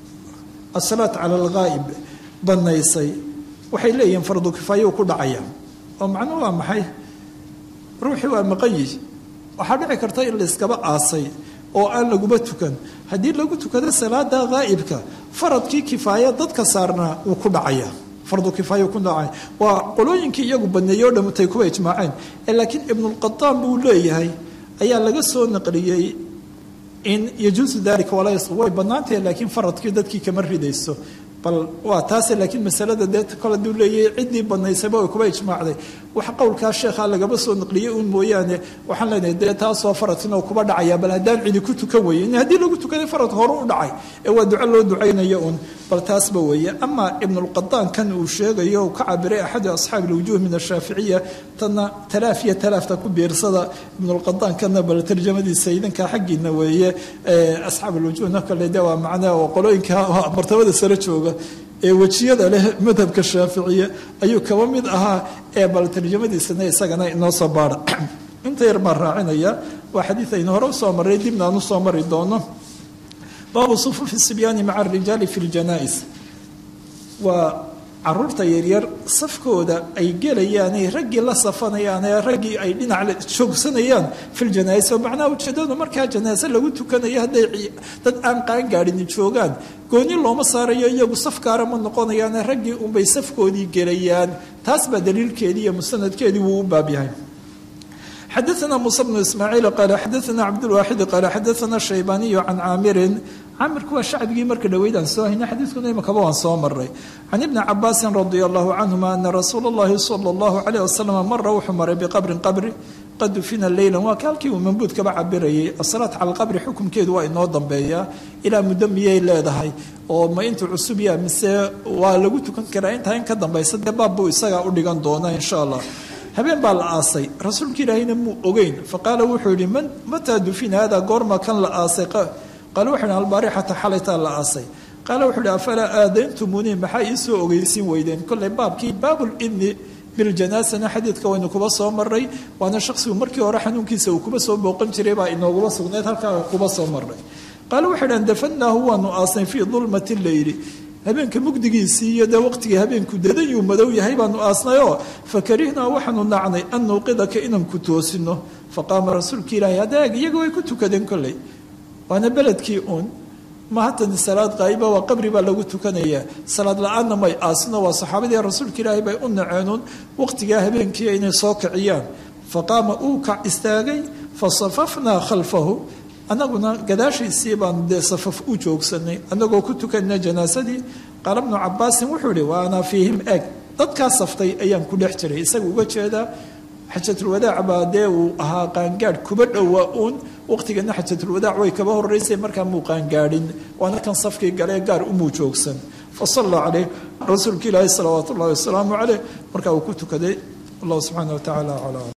asalaat cala alghaa'ib bannaysay waxay leeyihiin fardu kifaayou ku dhacaya oo macnuhu waa maxay ruuxii waa maqanyi waxaa dhici karta in layskaba aasay oo aan laguba tukan haddii lagu tukado salaada ghaa'ibka faradkii kifaaya dadka saarnaa wuu ku dhacaya fardu kifaaya ku dhacay waa qolooyinkii iyagu baneeyey o dhammatay kuwa ijmaaceen laakiin ibnulqataan buu leeyahay ayaa laga soo naqliyey in yajuusu dalika walaa way bannaantahay laakiin faradkii dadkii kama ridayso bal waa taase laakiin masalada dee kole duu leeyahay ciddii banaysayba way kuba ijmaacday wax qowlkaa sheekha lagaba soo naqliyey uun mooyaane waxaan leenahay dee taasoo faradkina uu kuba dhacaya bal haddaan cidi ku tukan weye in haddii lagu tukaday faradka hore u dhacay ee waa duco loo ducaynaya uun bal taasba weeye ama ibnulqadaan kan uu sheegayo uu ka cabiray axadu asxaabi ilwujuuh min ashaaficiya tanna talaaf iyo talaafta ku biirsada ibnulqadaan kana bal tarjamadiisa idinkaa xaggiina weeye asxaab ilwujuuhna kale de waa macnaa oo qolooyinka martabada sare jooga ee wejiyada leh madhabka shaaficiya ayuu kaba mid ahaa ee bal tarjamadiisana isagana inoo soo baara inta yar baan raacinaya waa xadiid aynu hore usoo marray dibna aan usoo mari doono baabu sufufi sibyaani maca arijaali fi ljanaa-is waa caruurta yaryar safkooda ay gelayaan ay raggii la safanayaan ee raggii ay dhinac joogsanayaan filjanaa-is oo macnaha ujeedadu markaa janaase lagu tukanayo hadday dad aan qaangaadhin joogaan gooni looma saarayo iyagu saf gaara ma noqonayaane raggii unbay safkoodii gelayaan taas baa daliilkeedii iyo musanadkeedii wuu u baab yahay xadaثna muسى بن ismaaciil qaala xadaثna cabdاlwaaxid qaala xadaثna shaybaniyu can caamirin caamirku waa shacbigii marka dhaweydaan soo hayna xadiidkuna imakaba waan soo maray can ibni cabaasin radia allahu canhuma ana rasuula اllahi salى اllahu عalيه wasalam mara wuxuu maray biqabrin qabri qad dufina leyla waa kaalkii uu mambuud kaba cabirayay asalaat cala alqabri xukumkeedu waa inoo dambeeyaa ilaa muddo miyay leedahay oo ma intuu cusub yaa mise waa lagu tukan karaa intaa in ka dambaysa dee baab buu isagaa u dhigan doona insha allah habeen baa la aasay rasuulka ilaahayna muu ogeyn faqaala wuxuu yihi man mataa dufina hada goorma kan la aasay qaale wuxuu yihi albaarixata xalaytaa la aasay qaale wuxuu yihi afalaa aadayntumuni maxaa iisoo ogeysin weydeen kolley baabkii baabulidni biljanaasana xadiidka waynu kuba soo maray waana shaqsigu markii hore xanuunkiisa uu kuba soo booqan jiray baa inooguba sugnayd halkaa kuba soo maray qaale wuxuu yidhi dafannaahu waanu aasnay fii dulmati leyli habeenka mugdigiisii iyo dee waqtigii habeenku dadayuu madow yahay baanu aasnayoo fakarihnaa waxaanu nacnay an nuuqidaka inaan ku toosino faqaama rasuulka ilaahi adeeg iyaga way ku tukadeen kolley waana beledkii uun ma hatani salaad qaa'iba waa qabri baa lagu tukanayaa salaad la-aanna may aasino waa saxaabadii rasuulka ilaahi bay u naceenuun waqtigaa habeenkii inay soo kiciyaan faqaama uu kac istaagay fasafafnaa khalfahu annaguna gadaashiisii baanu dee safaf u joogsanay annagoo ku tukanna janaasadii qaala bnu cabaasin wuxuu ihi wa ana fiihim eg dadkaa saftay ayaan ku dhex jiray isaga uga jeedaa xajatulwadaac baa dee uu ahaa qaangaadh kuba dhowaa uun waqtigana xajatulwadaac way kaba horeysay markaa muu qaangaadhin waana kan safkii galee gaar umuu joogsan fa salla caleyh rasuulka ilaahi salawaatu ullahi wasalaamu caleyh markaa uu ku tukaday allahu subxaana wa tacaala aclam